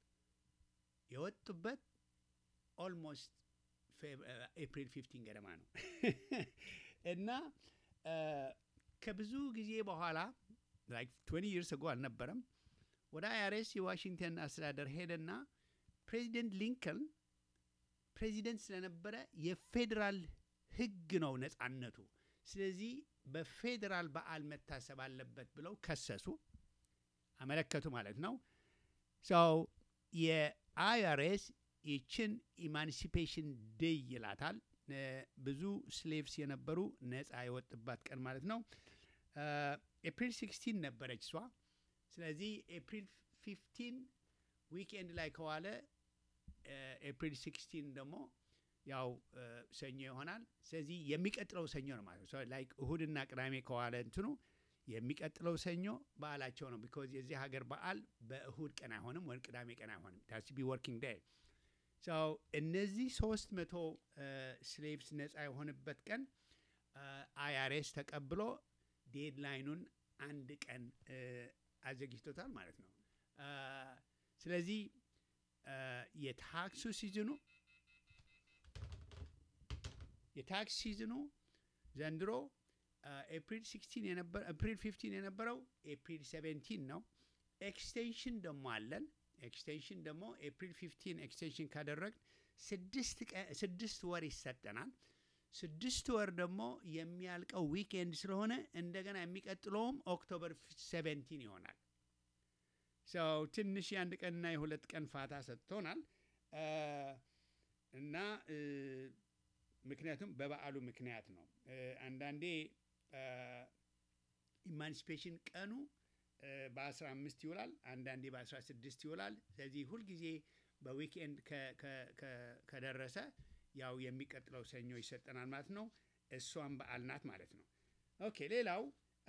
የወጡበት ኦልሞስት ኤፕሪል 15 ገደማ ነው እና አ፣ ከብዙ ጊዜ በኋላ ላይክ 20 ይርስ አጎ አልነበረም ወደ አይአርኤስ የዋሽንግተን አስተዳደር ሄደና ፕሬዚደንት ሊንከን ፕሬዚደንት ስለነበረ የፌዴራል ሕግ ነው ነጻነቱ፣ ስለዚህ በፌዴራል በዓል መታሰብ አለበት ብለው ከሰሱ፣ አመለከቱ ማለት ነው። ሰው የአይአርኤስ ይችን ኢማንሲፔሽን ዴይ ይላታል። እ፣ ብዙ ስሌቭስ የነበሩ ነጻ የወጡባት ቀን ማለት ነው። ኤፕሪል 16 ነበረች እሷ። ስለዚህ ኤፕሪል 15 ዊክኤንድ ላይ ከዋለ ኤፕሪል 16 ደግሞ ያው እ፣ ሰኞ ይሆናል። ስለዚህ የሚቀጥለው ሰኞ ነው ማለት ነው። ላይክ እሁድና ቅዳሜ ከዋለ እንትኑ የሚቀጥለው ሰኞ በዓላቸው ነው። ቢኮዝ የዚህ ሀገር በዓል በእሁድ ቀን አይሆንም ወይም ቅዳሜ ቀን አይሆንም። ታስ ቢ ወርኪንግ ዴይ ሰው እነዚህ ሶስት መቶ ስሌቭስ ነጻ የሆነበት ቀን አይአርኤስ ተቀብሎ ዴድላይኑን አንድ ቀን እ፣ አዘግጅቶታል ማለት ነው። አ፣ ስለዚህ አ፣ የታክሱ ሲዝኑ የታክስ ሲዝኑ ዘንድሮ አ፣ ኤፕሪል 16 የነበረ ኤፕሪል 15 የነበረው ኤፕሪል 17 ነው። ኤክስቴንሽን ደግሞ አለን። ኤክስቴንሽን ደግሞ ኤፕሪል 15 ኤክስቴንሽን ካደረግ ስድስት ቀ- ስድስት ወር ይሰጠናል። ስድስት ወር ደግሞ የሚያልቀው ዊኬንድ ስለሆነ እንደገና የሚቀጥለውም ኦክቶበር 17 ይሆናል። ሰው ትንሽ የአንድ ቀንና የሁለት ቀን ፋታ ሰጥቶናል አ፣ እና እ፣ ምክንያቱም በበዓሉ ምክንያት ነው። እ፣ አንዳንዴ ኢማንሲፔሽን ቀኑ በ15 ይውላል፣ አንዳንዴ በ16 ይውላል። ስለዚህ ሁልጊዜ በዊክኤንድ ከ- ከ- ከ- ከደረሰ ያው የሚቀጥለው ሰኞ ይሰጠናል ማለት ነው። እሷም በዓል ናት ማለት ነው። ኦኬ ሌላው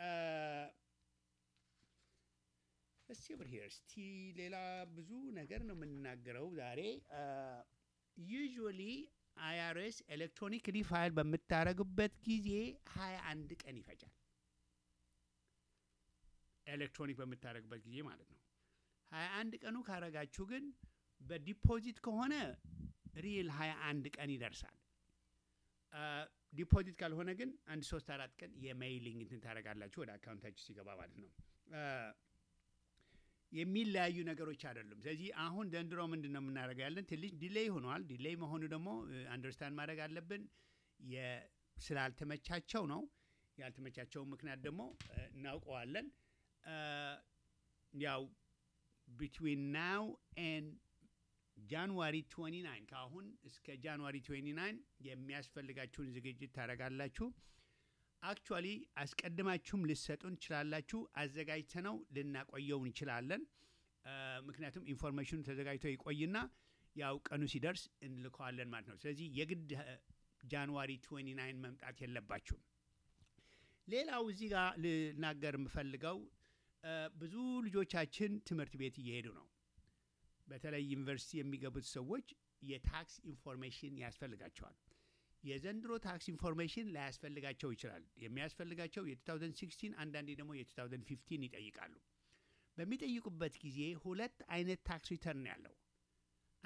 እስቲ ብር ሄር እስቲ ሌላ ብዙ ነገር ነው የምንናገረው ዛሬ። ዩዥዋሊ አይአርኤስ ኤሌክትሮኒክሊ ፋይል በምታደርግበት ጊዜ 21 ቀን ይፈጃል። ኤሌክትሮኒክ በምታደርግበት ጊዜ ማለት ነው። 21 ቀኑ ካረጋችሁ ግን በዲፖዚት ከሆነ ሪል 21 ቀን ይደርሳል። ዲፖዚት ካልሆነ ግን አንድ ሶስት አራት ቀን የሜይሊንግ እንትን ታደርጋላችሁ ወደ አካውንታችሁ ሲገባ ማለት ነው። አ፣ የሚለያዩ ነገሮች አይደሉም። ስለዚህ አሁን ዘንድሮ ምንድን ነው የምናደርገው ያለን ትንሽ ዲሌይ ሆኗል። ዲሌይ መሆኑ ደግሞ አንደርስታንድ ማድረግ አለብን። የ- ስላልተመቻቸው ነው። ያልተመቻቸውን ምክንያት ደግሞ እ፣ እናውቀዋለን። አ፣ ያው ቢትዊን ናው ኤንድ ጃንዋሪ 29 ከአሁን እስከ ጃንዋሪ 29 የሚያስፈልጋችሁን ዝግጅት ታደርጋላችሁ። አክቹዋሊ አስቀድማችሁም ልሰጡን ትችላላችሁ። አዘጋጅተነው ልናቆየው እንችላለን። አ፣ ምክንያቱም ኢንፎርሜሽኑ ተዘጋጅቶ ይቆይና ያው ቀኑ ሲደርስ እንልከዋለን ማለት ነው። ስለዚህ የግድ አ፣ ጃንዋሪ 29 መምጣት የለባችሁም። ሌላው እዚህ ጋር ልናገር የምፈልገው አ፣ ብዙ ልጆቻችን ትምህርት ቤት እየሄዱ ነው። በተለይ ዩኒቨርሲቲ የሚገቡት ሰዎች የታክስ ኢንፎርሜሽን ያስፈልጋቸዋል። የዘንድሮ ታክስ ኢንፎርሜሽን ላያስፈልጋቸው ይችላል። የሚያስፈልጋቸው የ2016 አንዳንዴ ደግሞ የ2015 ይጠይቃሉ። በሚጠይቁበት ጊዜ ሁለት አይነት ታክስ ሪተርን ያለው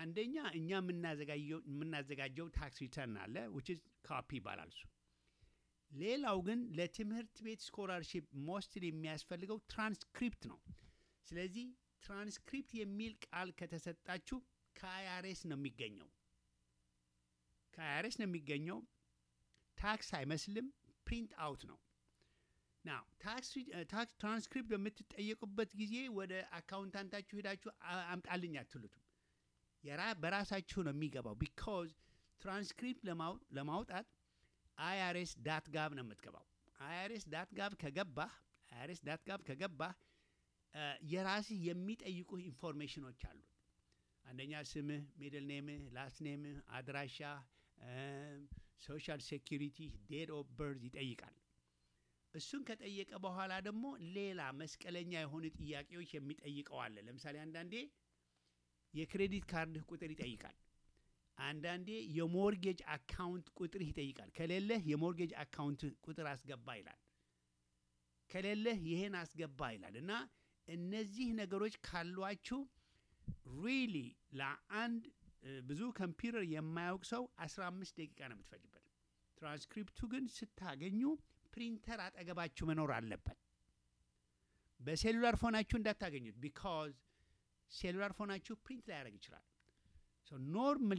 አንደኛ እኛ የምናዘጋጀው የምናዘጋጀው ታክስ ሪተርን አለ which is ካፒ ይባላል እሱ። ሌላው ግን ለትምህርት ቤት ስኮላርሺፕ ሞስትሊ የሚያስፈልገው ትራንስክሪፕት ነው። ስለዚህ ትራንስክሪፕት የሚል ቃል ከተሰጣችሁ ከአይአርኤስ ነው የሚገኘው። ከአይአርኤስ ነው የሚገኘው። ታክስ አይመስልም፣ ፕሪንት አውት ነው። ና ታክስ ትራንስክሪፕት በምትጠየቁበት ጊዜ ወደ አካውንታንታችሁ ሄዳችሁ አ- አምጣልኝ አትሉትም። የራ በራሳችሁ ነው የሚገባው። ቢካዝ ትራንስክሪፕት ለማው- ለማውጣት አይአርኤስ ዳት ጋብ ነው የምትገባው። አይአርኤስ ዳት ጋብ ከገባህ አይአርኤስ ዳት ጋብ ከገባህ እ፣ የራስህ የሚጠይቁህ ኢንፎርሜሽኖች አሉ። አንደኛ ስምህ፣ ሚድል ኔምህ፣ ላስት ኔምህ፣ አድራሻ፣ ሶሻል ሴኪሪቲ፣ ዴት ኦፍ በርዝ ይጠይቃል። እሱን ከጠየቀ በኋላ ደግሞ ሌላ መስቀለኛ የሆኑ ጥያቄዎች የሚጠይቀው አለ። ለምሳሌ አንዳንዴ የክሬዲት ካርድህ ቁጥር ይጠይቃል። አንዳንዴ የሞርጌጅ አካውንት ቁጥርህ ይጠይቃል። ከሌለህ የሞርጌጅ አካውንት ቁጥር አስገባ ይላል። ከሌለህ ይሄን አስገባ ይላል እና እነዚህ ነገሮች ካሏችሁ ሪሊ ለአንድ እ፣ ብዙ ኮምፒውተር የማያውቅ ሰው 15 ደቂቃ ነው የምትፈጅበት። ትራንስክሪፕቱ ግን ስታገኙ ፕሪንተር አጠገባችሁ መኖር አለበት። በሴሉላር ፎናችሁ እንዳታገኙት ቢካዝ ሴሉላር ፎናችሁ ፕሪንት ላያደርግ ይችላል። ኖርማሊ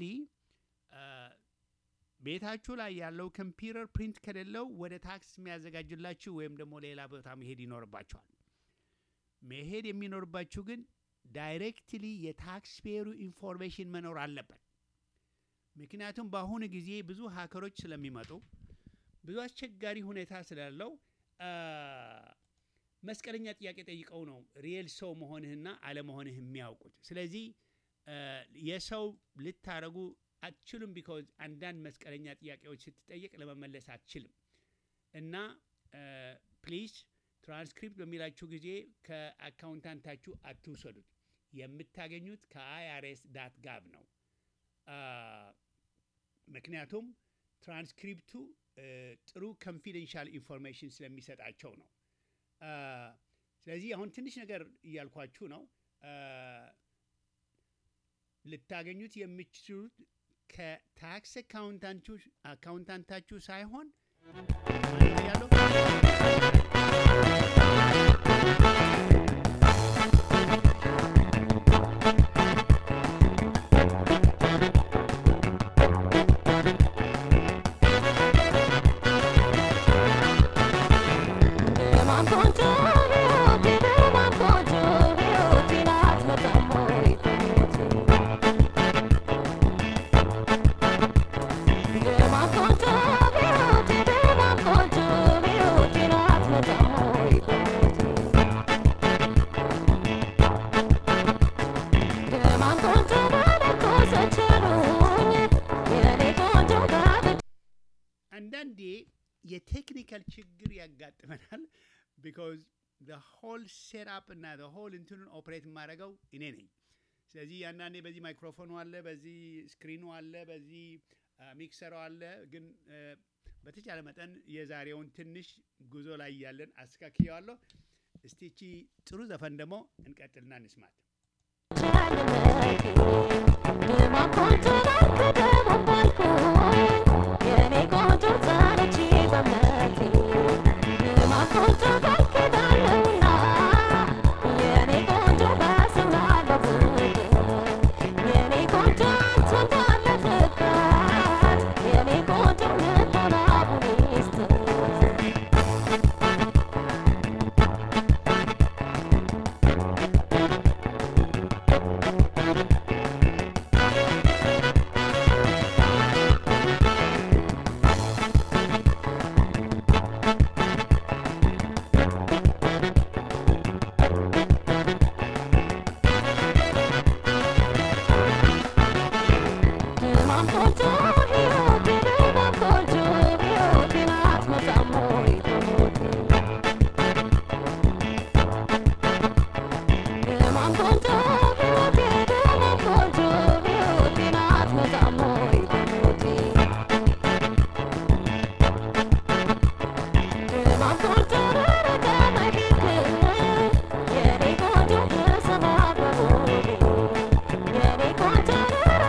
ቤታችሁ ላይ ያለው ኮምፒውተር ፕሪንት ከሌለው ወደ ታክስ የሚያዘጋጅላችሁ ወይም ደግሞ ሌላ ቦታ መሄድ ይኖርባችኋል። መሄድ የሚኖርባችሁ ግን ዳይሬክትሊ የታክስ ፔሩ ኢንፎርሜሽን መኖር አለበት። ምክንያቱም በአሁኑ ጊዜ ብዙ ሀከሮች ስለሚመጡ ብዙ አስቸጋሪ ሁኔታ ስላለው አ፣ መስቀለኛ ጥያቄ ጠይቀው ነው ሪየል ሰው መሆንህና አለመሆንህ የሚያውቁት። ስለዚህ አ፣ የሰው ልታረጉ አትችሉም። ቢካዝ አንዳንድ መስቀለኛ ጥያቄዎች ስትጠየቅ ለመመለስ አትችልም። እና ፕሊዝ ትራንስክሪፕት በሚላችሁ ጊዜ ከአካውንታንታችሁ አትውሰዱት። የምታገኙት ከአይአርኤስ ዳት ጋብ ነው። አ፣ ምክንያቱም ትራንስክሪፕቱ እ፣ ጥሩ ኮንፊደንሻል ኢንፎርሜሽን ስለሚሰጣቸው ነው። አ፣ ስለዚህ አሁን ትንሽ ነገር እያልኳችሁ ነው። አ፣ ልታገኙት የምትችሉት ከታክስ አካውንታንቱ አካውንታንታችሁ ሳይሆን ያለው አንዳንዴ የቴክኒካል ችግር ያጋጥመናል። ቢካዝ ሆል ሴትአፕ እና ሆል እንትኑን ኦፕሬት የማደርገው እኔ ነኝ። ስለዚህ አንዳንዴ በዚህ ማይክሮፎኑ አለ፣ በዚህ ስክሪኑ አለ፣ በዚህ ሚክሰሩ አለ። ግን አ፣ በተቻለ መጠን የዛሬውን ትንሽ ጉዞ ላይ ያለን አስተካክየዋለሁ። እስቲ እቺ ጥሩ ዘፈን ደግሞ እንቀጥልና እንስማት። Yeah.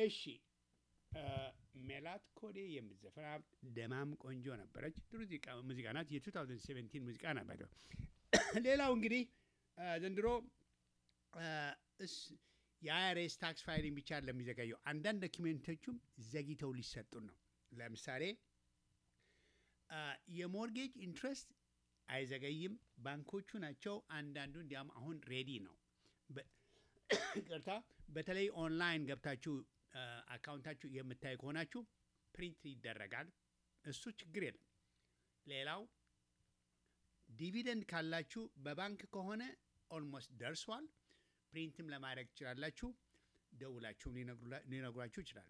እሺ እ፣ ሜላት ኮዴ የምትዘፈና ደማም ቆንጆ ነበረች። ጥሩ ሙዚቃ- ሙዚቃ ናት። የ2017 ሙዚቃ ነበር። ሌላው እንግዲህ እ፣ ዘንድሮ እ፣ እስ- የአይአርኤስ ታክስ ፋይሊንግ ብቻ ለሚዘገየው አንዳንድ ዶኪሜንቶቹም ዘግይተው ሊሰጡን ነው። ለምሳሌ አ፣ የሞርጌጅ ኢንትረስት አይዘገይም፣ ባንኮቹ ናቸው። አንዳንዱ እንዲያም አሁን ሬዲ ነው። በ- ይቅርታ፣ በተለይ ኦንላይን ገብታችሁ አ፣ አካውንታችሁ የምታይ ከሆናችሁ ፕሪንት ይደረጋል። እሱ ችግር የለም። ሌላው ዲቪደንድ ካላችሁ በባንክ ከሆነ ኦልሞስት ደርሷል። ፕሪንትም ለማድረግ ትችላላችሁ። ደውላችሁም ሊነግሩላ- ሊነግሯችሁ ይችላሉ።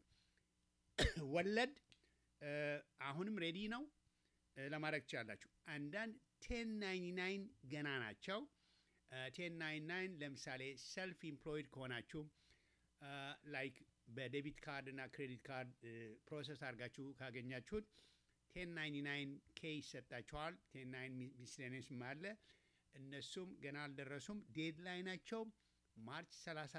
ወለድ እ፣ አሁንም ሬዲ ነው እ፣ ለማድረግ ትችላላችሁ። አንዳንድ ቴን ናይንቲ ናይን ገና ናቸው። ቴን ናይንቲ ናይን ለምሳሌ ሰልፍ ኢምፕሎይድ ከሆናችሁ ላይክ በዴቢት ካርድ እና ክሬዲት ካርድ ፕሮሰስ አድርጋችሁ ካገኛችሁት ቴን ናይንቲ ናይን ኬ ይሰጣችኋል። ቴን ናይን ሚስሌኒየስም አለ። እነሱም ገና አልደረሱም። ዴድላይናቸው ማርች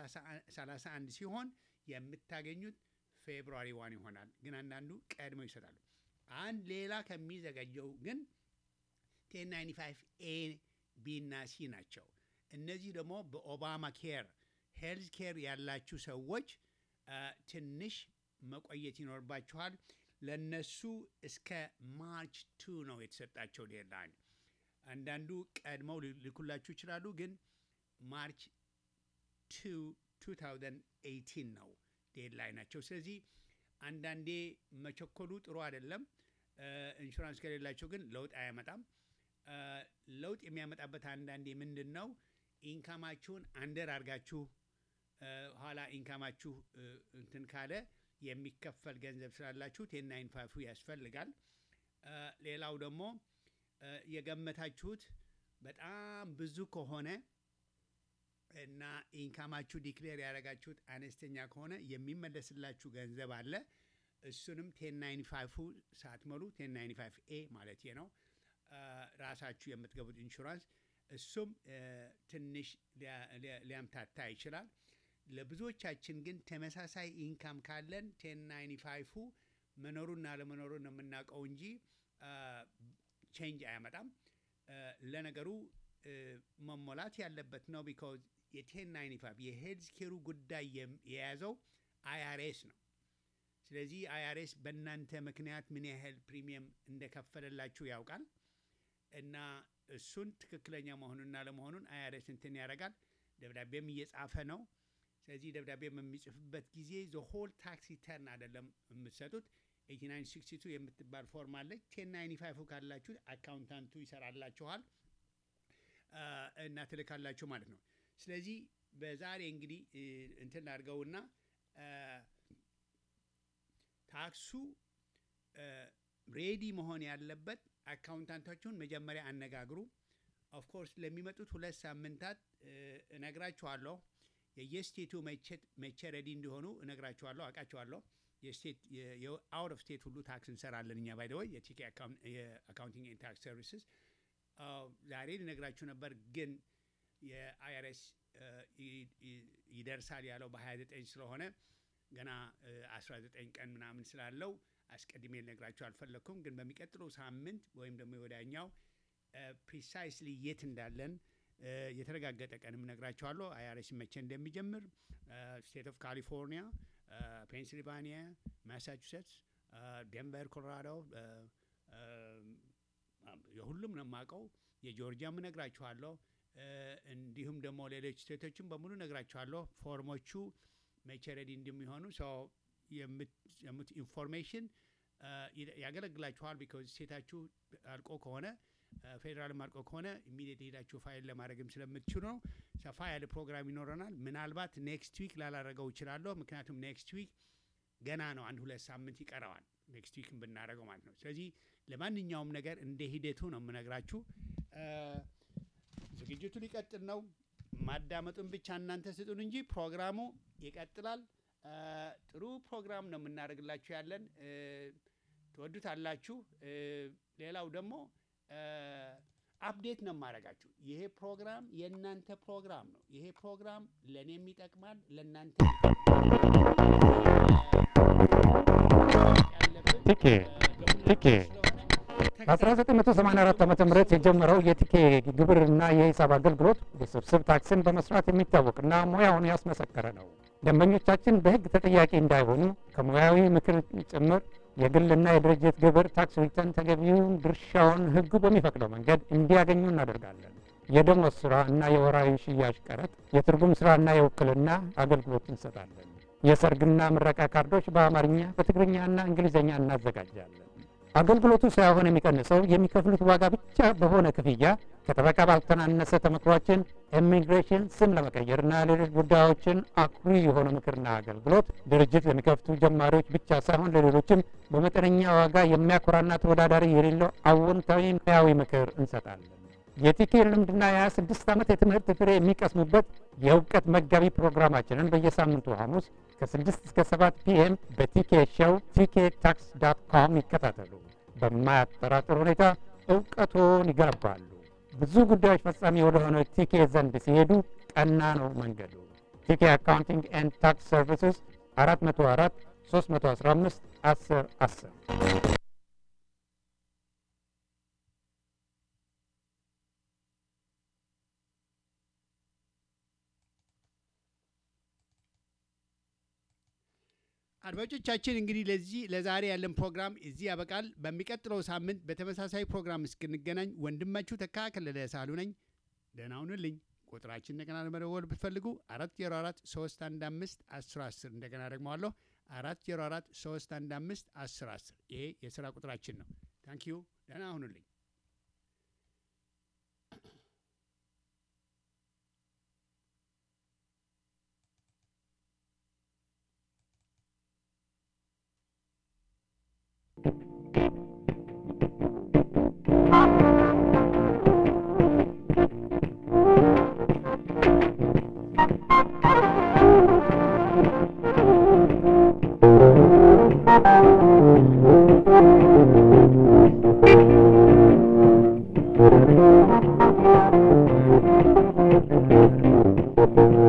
31 ሲሆን የምታገኙት ፌብሩዋሪ ዋን ይሆናል። ግን አንዳንዱ ቀድመው ይሰጣሉ። አንድ ሌላ ከሚዘገየው ግን ቴን ናይንቲ ፋይቭ ኤ ቢ እና ሲ ናቸው። እነዚህ ደግሞ በኦባማ ኬር ሄልዝ ኬር ያላችሁ ሰዎች አ፣ ትንሽ መቆየት ይኖርባችኋል። ለነሱ እስከ ማርች ቱ ነው የተሰጣቸው ዴድላይን። አንዳንዱ ቀድመው ሊልኩላችሁ ይችላሉ፣ ግን ማርች ቱ 2018 ነው ዴድላይን ናቸው። ስለዚህ አንዳንዴ መቸኮሉ ጥሩ አይደለም። እ፣ ኢንሹራንስ ከሌላቸው ግን ለውጥ አያመጣም። እ፣ ለውጥ የሚያመጣበት አንዳንዴ ምንድን ነው ኢንካማችሁን አንደር አድርጋችሁ እ፣ ኋላ ኢንካማችሁ እ፣ እንትን ካለ የሚከፈል ገንዘብ ስላላችሁ ቴን ናይን ፋይፉ ያስፈልጋል። እ፣ ሌላው ደግሞ እ፣ የገመታችሁት በጣም ብዙ ከሆነ እና ኢንካማችሁ ዲክሌር ያደረጋችሁት አነስተኛ ከሆነ የሚመለስላችሁ ገንዘብ አለ። እሱንም ቴን ናይንቲ ፋይፉ ሳትሞሉ ቴን ናይንቲ ፋይቭ ኤ ማለት ነው አ፣ ራሳችሁ የምትገቡት ኢንሹራንስ እሱም እ፣ ትንሽ ሊያ- ሊያ- ሊያምታታ ይችላል። ለብዙዎቻችን ግን ተመሳሳይ ኢንካም ካለን ቴን ናይንቲ ፋይፉ መኖሩና ለመኖሩን ነው የምናውቀው እንጂ ቼንጅ አያመጣም። እ፣ ለነገሩ እ፣ መሞላት ያለበት ነው። ቢካዝ የቴን ናይንቲ ፋይቭ የሄልዝ ኬሩ ጉዳይ የም- የያዘው አይአርኤስ ነው። ስለዚህ አይአርኤስ በእናንተ ምክንያት ምን ያህል ፕሪሚየም እንደከፈለላችሁ ያውቃል እና እሱን ትክክለኛ መሆኑንና ለመሆኑን አይአርኤስ እንትን ያደርጋል። ደብዳቤም እየጻፈ ነው። ስለዚህ ደብዳቤ በሚጽፍበት ጊዜ ዘሆል ታክስ ሪተርን አይደለም የምትሰጡት። 8962 የምትባል ፎርም አለች። ቴን ናይንቲ ፋይቭ ካላችሁ አካውንታንቱ ይሰራላችኋል አ፣ እና ትልካላችሁ ማለት ነው። ስለዚህ በዛሬ እንግዲህ እ፣ እንትን አድርገውና አ፣ ታክሱ ሬዲ መሆን ያለበት አካውንታንታችሁን መጀመሪያ አነጋግሩ። ኦፍኮርስ ለሚመጡት ሁለት ሳምንታት እ፣ እነግራችኋለሁ። የየስቴቱ መቼ ሬዲ እንዲሆኑ እነግራችኋለሁ፣ አውቃችኋለሁ። የስቴት የአውት ኦፍ ስቴት ሁሉ ታክስ እንሰራለን እኛ ባይ ወይ የቲኬ የአካውንቲንግ ኤንድ ታክስ ሰርቪስስ ዛሬ ልነግራችሁ ነበር ግን የአይአርኤስ ይደርሳል ያለው በ29 ስለሆነ ገና እ፣ 19 ቀን ምናምን ስላለው አስቀድሜ ልነግራችሁ አልፈለግኩም። ግን በሚቀጥለው ሳምንት ወይም ደግሞ ወዳኛው ፕሪሳይስሊ የት እንዳለን እ፣ የተረጋገጠ ቀንም ነግራችኋለሁ። አይአርኤስ መቼ እንደሚጀምር ስቴት ኦፍ ካሊፎርኒያ፣ ፔንሲልቫኒያ፣ ማሳቹሴትስ፣ ዴንቨር፣ ኮሎራዶ የሁሉም ነው የማውቀው። የጆርጂያም እነግራችኋለሁ። እ፣ እንዲሁም ደግሞ ሌሎች ስቴቶችም በሙሉ እነግራችኋለሁ። ፎርሞቹ መቼ ሬዲ እንደሚሆኑ ሰው የምት ኢንፎርሜሽን ያገለግላችኋል። ቢካዝ ስቴታችሁ አልቆ ከሆነ ፌዴራልም አልቆ ከሆነ ኢሚዲየት ሄዳችሁ ፋይል ለማድረግም ስለምትችሉ ነው። ሰፋ ያለ ፕሮግራም ይኖረናል። ምናልባት ኔክስት ዊክ ላላረገው እችላለሁ። ምክንያቱም ኔክስት ዊክ ገና ነው፣ አንድ ሁለት ሳምንት ይቀረዋል ኔክስት ዊክ ብናደረገው ማለት ነው። ስለዚህ ለማንኛውም ነገር እንደ ሂደቱ ነው የምነግራችሁ። እ፣ ዝግጅቱ ሊቀጥል ነው። ማዳመጡን ብቻ እናንተ ስጡን እንጂ ፕሮግራሙ ይቀጥላል። እ፣ ጥሩ ፕሮግራም ነው የምናደርግላችሁ ያለን እ፣ ትወዱታላችሁ። እ፣ ሌላው ደግሞ እ፣ አፕዴት ነው የማደርጋችሁ። ይሄ ፕሮግራም የእናንተ ፕሮግራም ነው። ይሄ ፕሮግራም ለእኔም ይጠቅማል፣ ለእናንተ ይጠቅማል። ቲኬ ቲኬ በ1984 ዓ ም የጀመረው የቲኬ ግብርና የሂሳብ አገልግሎት ውስብስብ ታክስን በመስራት የሚታወቅና ሙያውን ያስመሰከረ ነው። ደንበኞቻችን በሕግ ተጠያቂ እንዳይሆኑ ከሙያዊ ምክር ጭምር የግልና የድርጅት ግብር ታክስ ሪተርን ተገቢውን ድርሻውን ሕጉ በሚፈቅደው መንገድ እንዲያገኙ እናደርጋለን። የደሞዝ ስራ እና የወራዊ ሽያጭ ቀረጥ፣ የትርጉም ስራ እና የውክልና አገልግሎት እንሰጣለን። የሰርግና ምረቃ ካርዶች በአማርኛ በትግርኛና እንግሊዝኛ እናዘጋጃለን። አገልግሎቱ ሳይሆን የሚቀንሰው የሚከፍሉት ዋጋ ብቻ በሆነ ክፍያ ከጠበቃ ባልተናነሰ ተመክሯችን ኢሚግሬሽን ስም ለመቀየርና ሌሎች ጉዳዮችን አኩሪ የሆነ ምክርና አገልግሎት ድርጅት ለሚከፍቱ ጀማሪዎች ብቻ ሳይሆን ለሌሎችም በመጠነኛ ዋጋ የሚያኮራና ተወዳዳሪ የሌለው አዎንታዊ ሙያዊ ምክር እንሰጣለን። የቲኬ ልምድና የ26 ዓመት የትምህርት ፍሬ የሚቀስሙበት የእውቀት መጋቢ ፕሮግራማችንን በየሳምንቱ ሐሙስ ከ6 እስከ 7 ፒኤም በቲኬ ሾው ቲኬ ታክስ ዳት ኮም ይከታተሉ። በማያጠራጥር ሁኔታ እውቀቶን ይገነባሉ። ብዙ ጉዳዮች ፈጻሚ ወደሆነ ቲኬ ዘንድ ሲሄዱ ቀና ነው መንገዱ። ቲኬ አካውንቲንግ ኤንድ ታክስ ሰርቪስስ 404 315 10 10 አድማጮቻችን እንግዲህ ለዚህ ለዛሬ ያለን ፕሮግራም እዚህ ያበቃል። በሚቀጥለው ሳምንት በተመሳሳይ ፕሮግራም እስክንገናኝ ወንድማችሁ ተካ ከለለ ሳሉ ነኝ። ደህና ሁኑልኝ። ቁጥራችን እንደገና ለመደወል ብትፈልጉ አራት ዜሮ አራት ሶስት አንድ አምስት አስር አስር እንደገና ደግመዋለሁ አራት ዜሮ አራት ሶስት አንድ አምስት አስር አስር ይሄ የስራ ቁጥራችን ነው። ታንኪዩ ደህና ሁኑልኝ። Thank you.